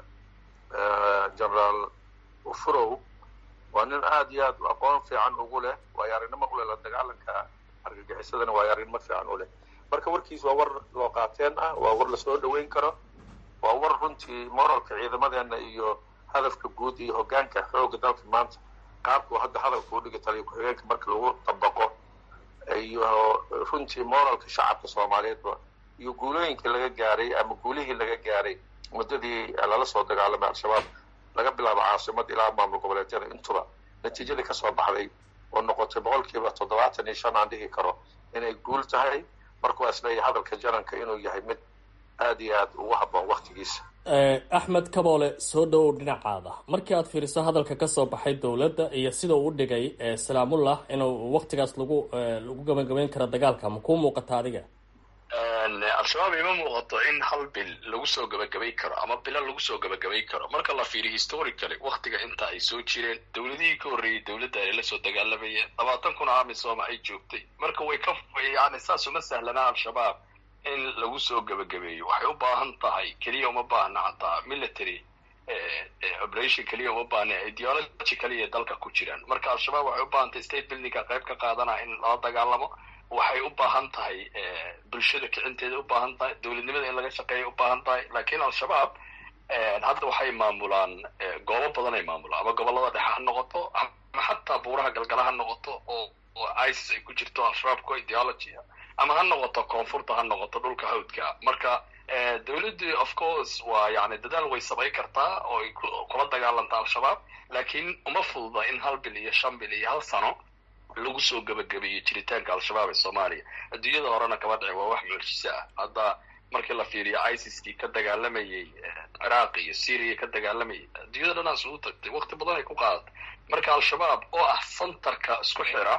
S15: generaal ufurow waa nin aada iyo aad aqoon fiican ugu leh waayo aragnimo u leh la dagaalanka argagixisadana waayo aragnimo fiican u leh marka warkiis waa war loo qaateen ah waa war lasoo dhaweyn karo waa war runtii moralka ciidamadeena iyo hadafka guud iyo hoggaanka xoogga dalka maanta qaabku hadda hadalka u dhigay taliya ku-xigeenka marka lagu dabaqo iyo runtii moralka shacabka soomaaliyeedba iyo guulooyinkii laga gaaray ama guulihii laga gaaray muddadii lala soo dagaalamay al-shabaab laga bilaabo caasimada ilaa maamul goboleedyada intuba natiijadii kasoo baxday oo noqotay boqolkiiba toddobaatan iyo shan aan dhihi karo inay guul tahay marka waa isleeyahay hadalka jananka inuu yahay mid aada iyo aada ugu habboon waktigiisa
S7: axmed kaboole soo dhowow dhinacaada markii aad fiiriso hadalka kasoo baxay dowladda iyo sida uu u dhigay salaamullah inuu waktigaas lagu lagu gabagabeyn karo dagaalka ma kuu muuqata adiga
S16: al-shabaab ima muuqato in hal bil lagu soo gabagabay karo ama bilo lagu soo gabagabay karo marka la fiiriyo historically waktiga inta ay soo jireen dowladihii ka horreeyey dowladda ay la soo dagaalamayeen labaatan kun amisom ay joogtay marka way ka yani saas uma sahlanaa al-shabaab in lagu soo gabagabeeyo waxay u baahan tahay keliya uma baahna hataa military operation keliya uma baahna ideology kaliya dalka ku jiraan marka al-shabaab waxay u baahan tahay state buildingka qayb ka qaadanaa in lala dagaalamo waxay u baahan tahay bulshada kicinteeda u baahan tahay dowladnimada in laga shaqeeya u baahan tahay lakin al-shabaab hadda waxay maamulaan goobo badan ay maamulaan ama gobolada dhexe ha noqoto ama xataa buuraha galgala ha noqoto oo oo isis ay ku jirto al-shabaabko ideology ama ha noqoto koonfurta ha noqoto dhulka hawdka marka dowladdu of course waa yani dadaal way samayn kartaa oo ay kula dagaalanta al-shabaab lakin uma fududa in hal bil iyo shan bil iyo hal sano lagu soo gabagabeeyo jiritaanka al-shabaab ee soomaaliya adduunyada horena kama dhici waa wax mucjiso ah hadda markii la fiiriyo isiskii ka dagaalamayay ciraaq iyo syria ka dagaalamayay adduunyada dhanaas ugu tagtay wakti badan ay ku qaadatay marka al-shabaab oo ah centerka isku xira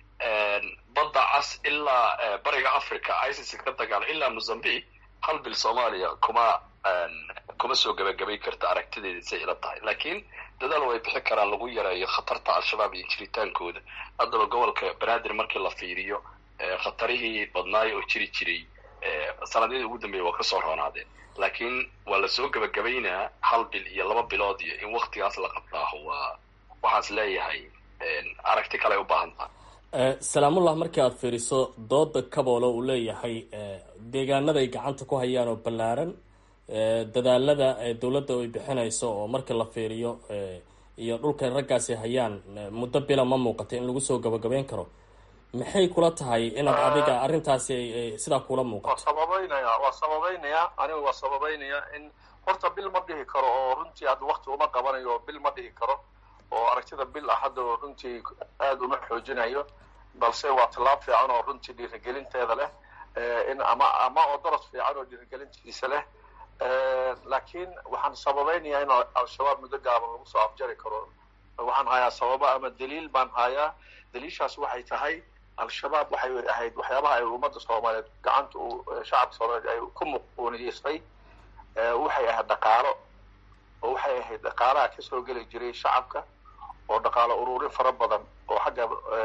S16: badda cas ilaa bariga africa isis ka dagaala ilaa mozambique hal bil soomaaliya kuma kuma soo gabagabay karta aragtideeda say ila tahay lakin dadaal way bixi karaan lagu yareeyo khatarta al-shabaab iyo jiritaankooda haddaba gobolka banaadir markii la fiiriyo khatarihii badnaayo oo jiri jiray sanadyadii ugu dambeeya waa kasoo roonaadeen lakin waa lasoo gabagabaynaa hal bil iyo laba bilood iyo in waktigaas la qabtaaho waa waxaas leeyahay aragti kale ay u baahan tahay
S7: salaamullah markii aad fiiriso dooda kaboole uu leeyahay deegaanada ay gacanta ku hayaan oo ballaaran dadaalada dowladda ay bixinayso oo markii la fiiriyo iyo dhulka raggaasi hayaan muddo bila ma muuqata in lagu soo gabagabeyn karo maxay kula tahay inaad adiga arrintaasi sidaa kula muuqato
S15: waa sababeynaya waa sababeynaya aniga waa sababeynaya in horta bil ma dhihi karo oo runtii hadda wakti uma qabanayo bil ma dhihi karo oo aragtida bil ah hadda runtii aada uma xoojinayo balse waa tallaab fiican oo runtii dhiirigelinteeda leh in ama ama oo daras fiican oo dhiirigelintiisa leh laakiin waxaan sababeynayaa in al-shabaab muddo gaaban lagu soo afjari karo waxaan hayaa sababo ama daliil baan hayaa daliishaas waxay tahay al-shabaab waxay ahayd waxyaabaha ay ummadda soomaaliyeed gacanta u shacabka soomaaliyeed ay ku muquuniyeystay waxay ahayd dhaqaalo oo waxay ahayd dhaqaalaha kasoo geli jiray shacabka oo dhaqaalo ururin fara badan oo xagga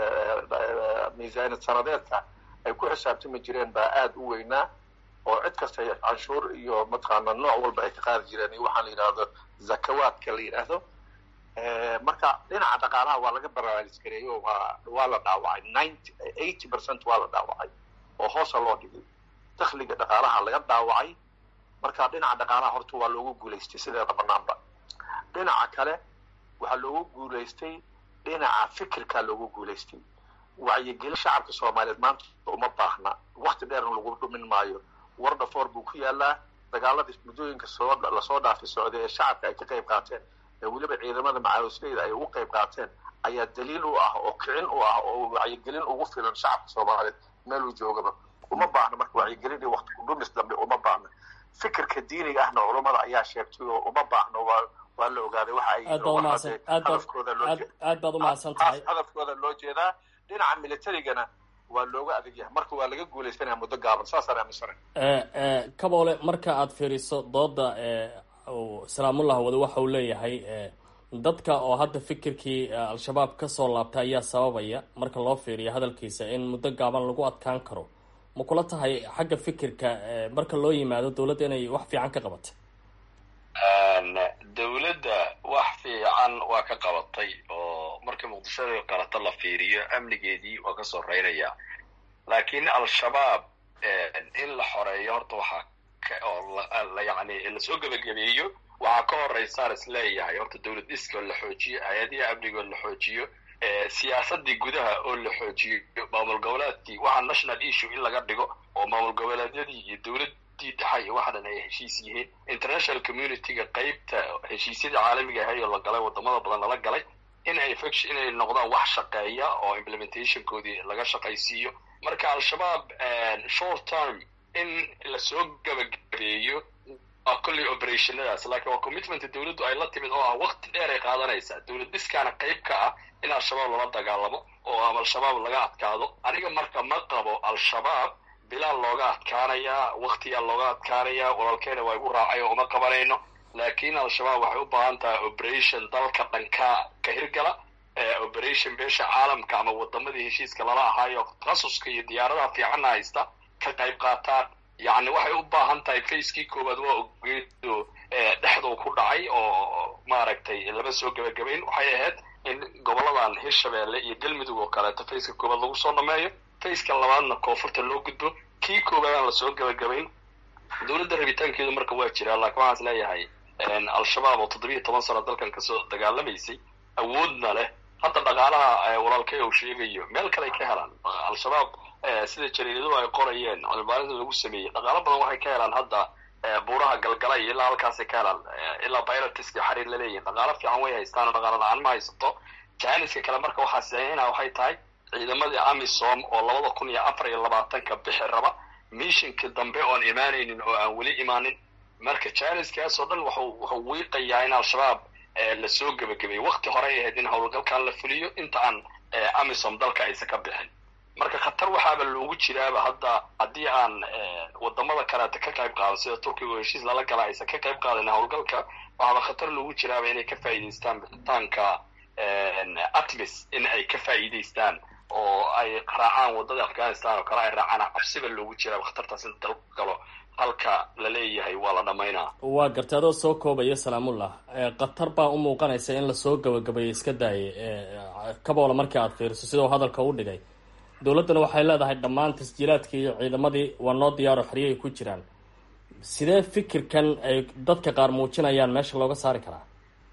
S15: miisaaniyad sanadeedka ay ku xisaabtami jireen baa aada u weynaa oo cid kasta canshuur iyo mataqaana nooc walba ay ka qaadi jireen iyo waxaan la yidhaahdo zakawaadka la yidhaahdo marka dhinaca dhaqaalaha waa laga baraarisgareeyo waa waa la dhaawacay ninety eighty percent waa la dhaawacay oo hoosa loo dhigay dakhliga dhaqaalaha laga dhaawacay marka dhinaca dhaqaalaha horta waa loogu guulaystay sideeda banaanba dhinaca kale waxaa loogu guulaystay dhinaca fikirkaa loogu guulaystay wacyigelin shacabka soomaaliyeed maanta uma baahna wakti dheerna lagu dhumin maayo wardafoor buu ku yaalaa dagaaladii muddooyinka soo lasoo dhaafay socday ee shacabka ay ka qayb qaateen ee weliba ciidamada macawisleyda ay ugu qayb qaateen ayaa daliil u ah oo kicin u ah oo wacyigelin ugu filan shacabka soomaaliyeed meeluu joogaba uma baahna marka wacyigelin iyo wakti kudhumis dambe uma baahna fikirka diiniga ahna culammada ayaa sheegtay oo uma baahno waa waa la ogaaday waxa ay
S7: aad baad umahadsan aad baad aad baad umahadsan tahay
S15: hadafkooda loo jeedaa dhinaca militarigana waa looga adag yahay marka waa laga guuleysanaya muddo gaaban saasaan aaminsana
S7: kaboole marka aad fiiriso dooda salaamullah wade waxa uu leeyahay dadka oo hadda fikirkii al-shabaab kasoo laabtay ayaa sababaya marka loo fiiriyo hadalkiisa in muddo gaaban lagu adkaan karo ma kula tahay xagga fikirka marka loo yimaado dowladda inay wax fiican ka qabatay
S16: dowladda wax fiican waa ka qabatay oo markii muqdishada qalato la fiiriyo amnigeedii waa ka soo reynaya laakiin al-shabaab in la xoreeyo horta waxaa oo yani lasoo gebagabeeyo waxaa ka horeysaan is leeyahay horta dowlad dhiska oo la xoojiyo hay-adihi amniga oo la xoojiyo siyaasadii gudaha oo la xoojiyo maamul goboleedkii waxaa national issue in laga dhigo oo maamul goboleedyadii iyo dowladii dhexa iyo waxa dhan ay heshiis yihiin international communityga qeybta heshiisyadii caalamiga ahay oo la galay wadamada badan lala galay in ay faction inay noqdaan wax shaqeeya oo implementationkoodii laga shaqaysiiyo marka al-shabaab short term in lasoo gabagabeeyo waa kolley operationadaas laakiin waa commitmenta dowladdu ay la timid oo ah wakti dheer ay qaadanaysaa dowlad dhiskaana qayb ka ah in al-shabaab lala dagaalamo oo ama al-shabaab laga adkaado aniga marka ma qabo al-shabaab bilaal looga adkaanayaa waktiyaa looga adkaanayaa walaalkeena waa igu raacay oo uma qabanayno laakiin al-shabaab waxay u baahan tahay operation dalka dhanka ka hirgala operation beesha caalamka ama wadamadii heshiiska lala ahaayo takhasuska iyo diyaaradaha fiicanna haysta ka qayb qaataan yacni waxay u baahan tahay facekii koowaad waa ogeedo dhexduu ku dhacay oo maaragtay lama soo gebagabayn waxay ahayd in goboladan hirshabeelle iyo galmudug oo kaleeto faceka koowaad lagu soo dhameeyo faceka labaadna koonfurta loo gudbo kii koowaadaan lasoo gebagabayn dowladda rabitaankeedu marka waa jiraa laakiin waxaan is leeyahay al-shabaab oo toddobiiyo toban sano dalkan kasoo dagaalamaysay awoodna leh hadda dhaqaalaha walaalkay uu sheegayo meel kale ay ka helaan al-shabaab sida jariiradu ay qorayeen cilmibaarinta lagu sameeyey dhaqaalo badan waxay ka helaan hadda buuraha galgalay ilaa halkaasay ka helaan ilaa pilotiska xariir la leeyihin dhaqaalo fiican way haystaan oo dhaqaalo la-aan ma haysato janiska kale marka waxaa sameynaa waxay tahay ciidamadii amisom oo labada kun iyo afar iyo labaatanka bixi raba mishinkii dambe oon imaanaynin oo aan weli imaanin marka janiskaas oo dhan wuxuu wiiqayaa in al-shabaab lasoo gebagabeeyo wakti horey ahayd in howlgalkan la fuliyo inta aan amisom dalka aysan ka bixin marka khatar waxaaba loogu jiraaba hadda haddii aan wadamada kaleeta ka qayb qaadan sida turkiga oo heshiis lala gala aysan ka qayb qaadan howlgalka waxaaba khatar loogu jiraaba inay ka faa'iidaystaan bixitaanka atmis in ay ka faa'iidaystaan oo ay raacaan waddada afghanistan oo kale ay raacaan cabsiba loogu jiraaba khatartaas in dalku galo halka la leeyahay waa la dhamaynaa
S7: waa gartay adoo soo koobaya salaamullah khatar baa u muuqanaysa in lasoo gabagabeeyo iska daayay kaboola markii aad fiiriso sidau hadalka u dhigay dowladdana waxay leedahay dhammaan tasjiilaadkii iyo ciidamadii waa noo diyaaro xeryahay ku jiraan sidee fikirkan ay dadka qaar muujinayaan meesha looga saari karaa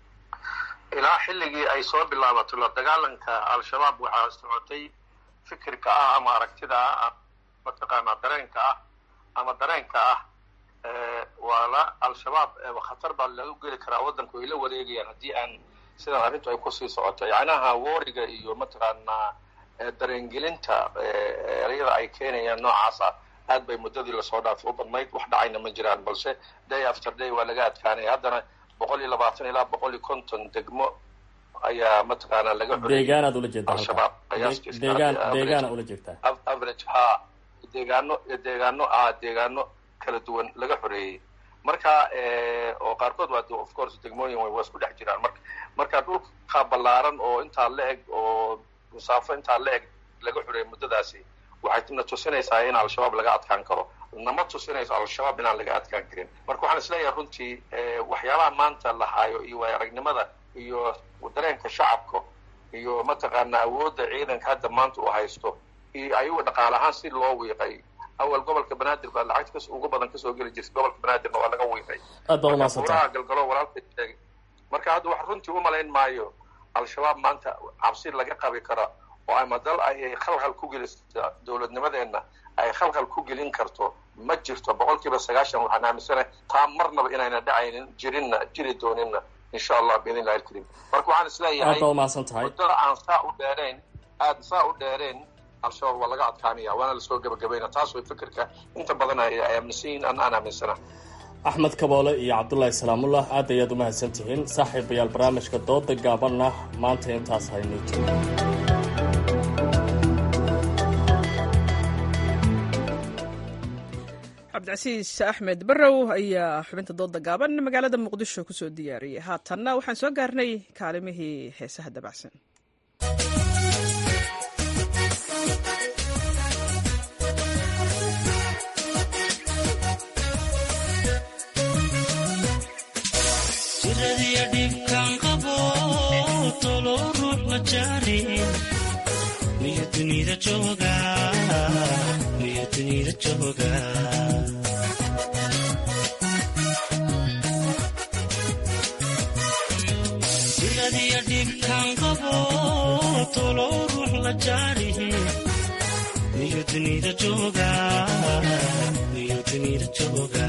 S15: ilaa xilligii ay soo bilaabato la dagaalanka al-shabaab waxaa socotay fikirka ah ama aragtida ah mataqaanaa dareenka ah ama dareenka ah waa la al-shabaab khatar baa lagu geli karaa waddanku ay la wareegayaan haddii aan sidan arrintu ay kusii socoto yacnaha wooriga iyo mataqaanaa dareengelinta ereyada ay keenayaan noocaas ah aad bay muddadii lasoo dhaafay u badnayd wax dhacayna ma jiraan balse day after day waa laga adkaanaya haddana boqol iyo labaatan ilaa boqol iyo konton degmo ayaa mataqaanaa laga
S7: deegaanaad ula jeedaa
S15: al-shabaab
S7: deegaan deegaana ula jeegtaa
S15: average ha deegaano deegaano ah deegaano kala duwan laga xoreeyey marka oo qaarkood waa of course degmooyin way waa isku dhex jiraan marka marka dhulka ballaaran oo intaa la eg oo musaafo intaa la eg laga xoreeyey muddadaasi waxay na tusinaysaa in al-shabaab laga adkaan karo nama tusinayso al-shabaab inaan laga adkaan karin marka waxaan isleeyahay runtii waxyaabaha maanta la haayo iyo waay aragnimada iyo dareenka shacabka iyo mataqaanaa awoodda ciidanka hadda maanta uu haysto iyo ayagu dhaqaale ahaan si loo wiiqay awal gobolka banaadir baa lacag kas ugu badan kasoo geli jirtay gobolka banaadirna waa laga wiiqay
S7: aad baad umaadsantahay
S15: buraha galgalo walaalka sheegay marka hadda wax runtii umalayn maayo al-shabaab maanta cabsi laga qabi kara oo ama dal ay khalkhal ku gelisa dowladnimadeenna ay khalkhal ku gelin karto ma jirto boqol kiiba sagaashan waxaan aaminsanahay taa marnaba inayna dhacaynin jirinna jiri dooninna insha allah biidn illahi alkariim marka waxaan isleeyahay
S7: aad baad umahadsan tahay
S15: muddada aan saa u dheerayn aad saa u dheereen al-shabaab waa laga adkaanaya waana lasoo gebagabayna taas way fikirka inta badan ay aaminsan yihin an aan aaminsana
S7: axmed kaboole iyo cabdullaahi salaamullah aad ayaad umahadsan tihiin saaxiibayaal barnaamijka dooda gaabanna maanta intaas haynuu
S1: cabdicasiis axmed barrow ayaa xubinta dooda gaaban magaalada muqdisho kusoo diyaariyey haatanna waxaan soo gaarnay kaalimihii heesaha dabacsan
S17: jiradiya dhibkaan qabo tolo ruux la jaarin miyo dunida jooga miyo dunida jooga jiradiya dhibkaan qabo tolo ruux la jaarin miyo dunida jooga miyo dunida jooga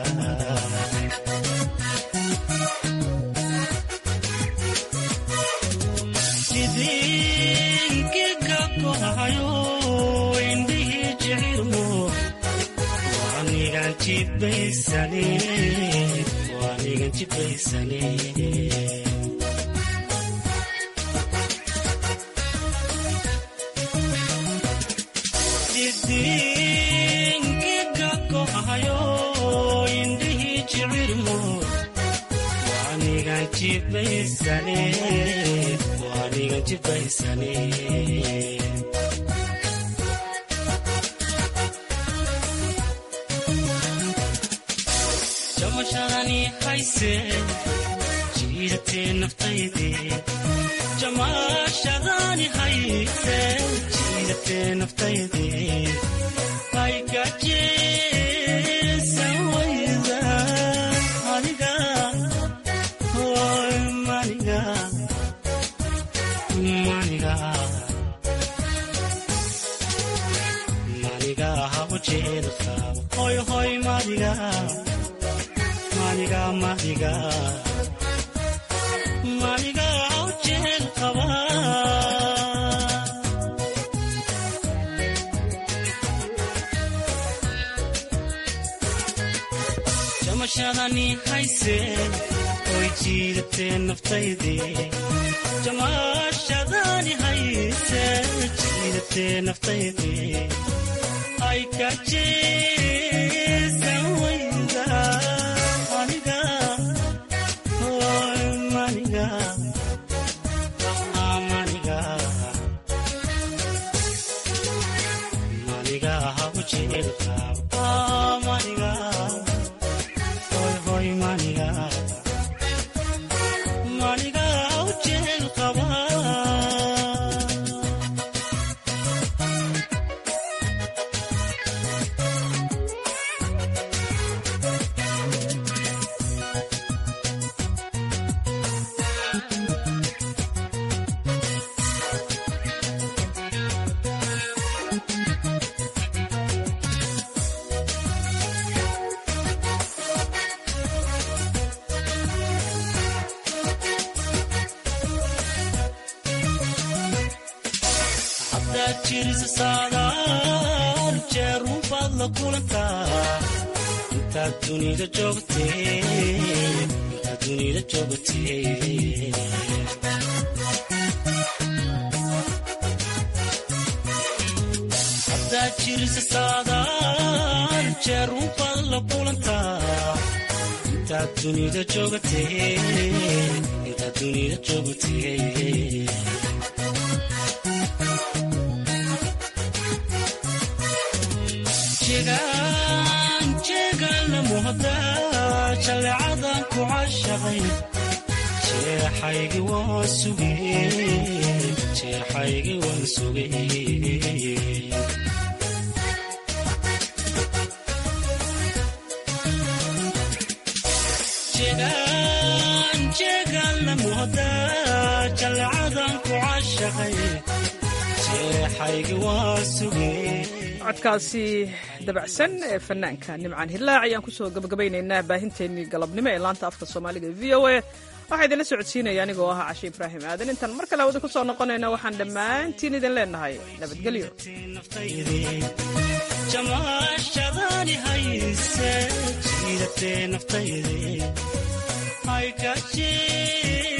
S17: idinkiga kohayo indhihii jecirmo waanigan jibaysane waanigan jibaysane idinkiga kohayo indhihii jecirmo waanigan jibaysane waanigan jibaysane jamashadani hayse jiidatee naftayde jamashadani hayse jiidatee naftayde aygajeesan wayda aniga hoy maniga maniga maniga habo jeelka hoy hoy maniga maniga maniga maniga habo jeelkaba jamashadani hayse oy jiidatee naftayde jamashadani hayse jiidatee naftayde ay kajeesan wayda aniga hoy maniga maniga maniga habo jeelka maniga hoy hoy maniga maniga habo jeelkaba haddaad jirisa saadaal jeerun baad la kulantaa intaad dunida joogtee intaad dunida joogtee haddaad jirisa saadaal jeerun baad la kulantaa intaad dunida joogtee intaad dunida joogtee jegaan jeegaanla muhda jaleecadan ku cashaqay jeexaygi waan sugay jeexaygi waan sugay jegaan jeegaanla muhda jaleecadan ku cashaqay jeexaygi waan sugay
S1: codkaasi dabacsan ee fanaanka nimcaan hilaac ayaan kusoo gabagabaynaynaa baahinteennii galabnimo ee laanta afka soomaaliga v o a waxaa idinla socodsiinaya anigoo ahaa cashe ibraahim aadan intaan mar kale hawada ku soo noqonayna waxaan dhammaantiin idin leenahay nabadgelyo
S17: jamaashadani hayse jiidatee naftayde ay kaje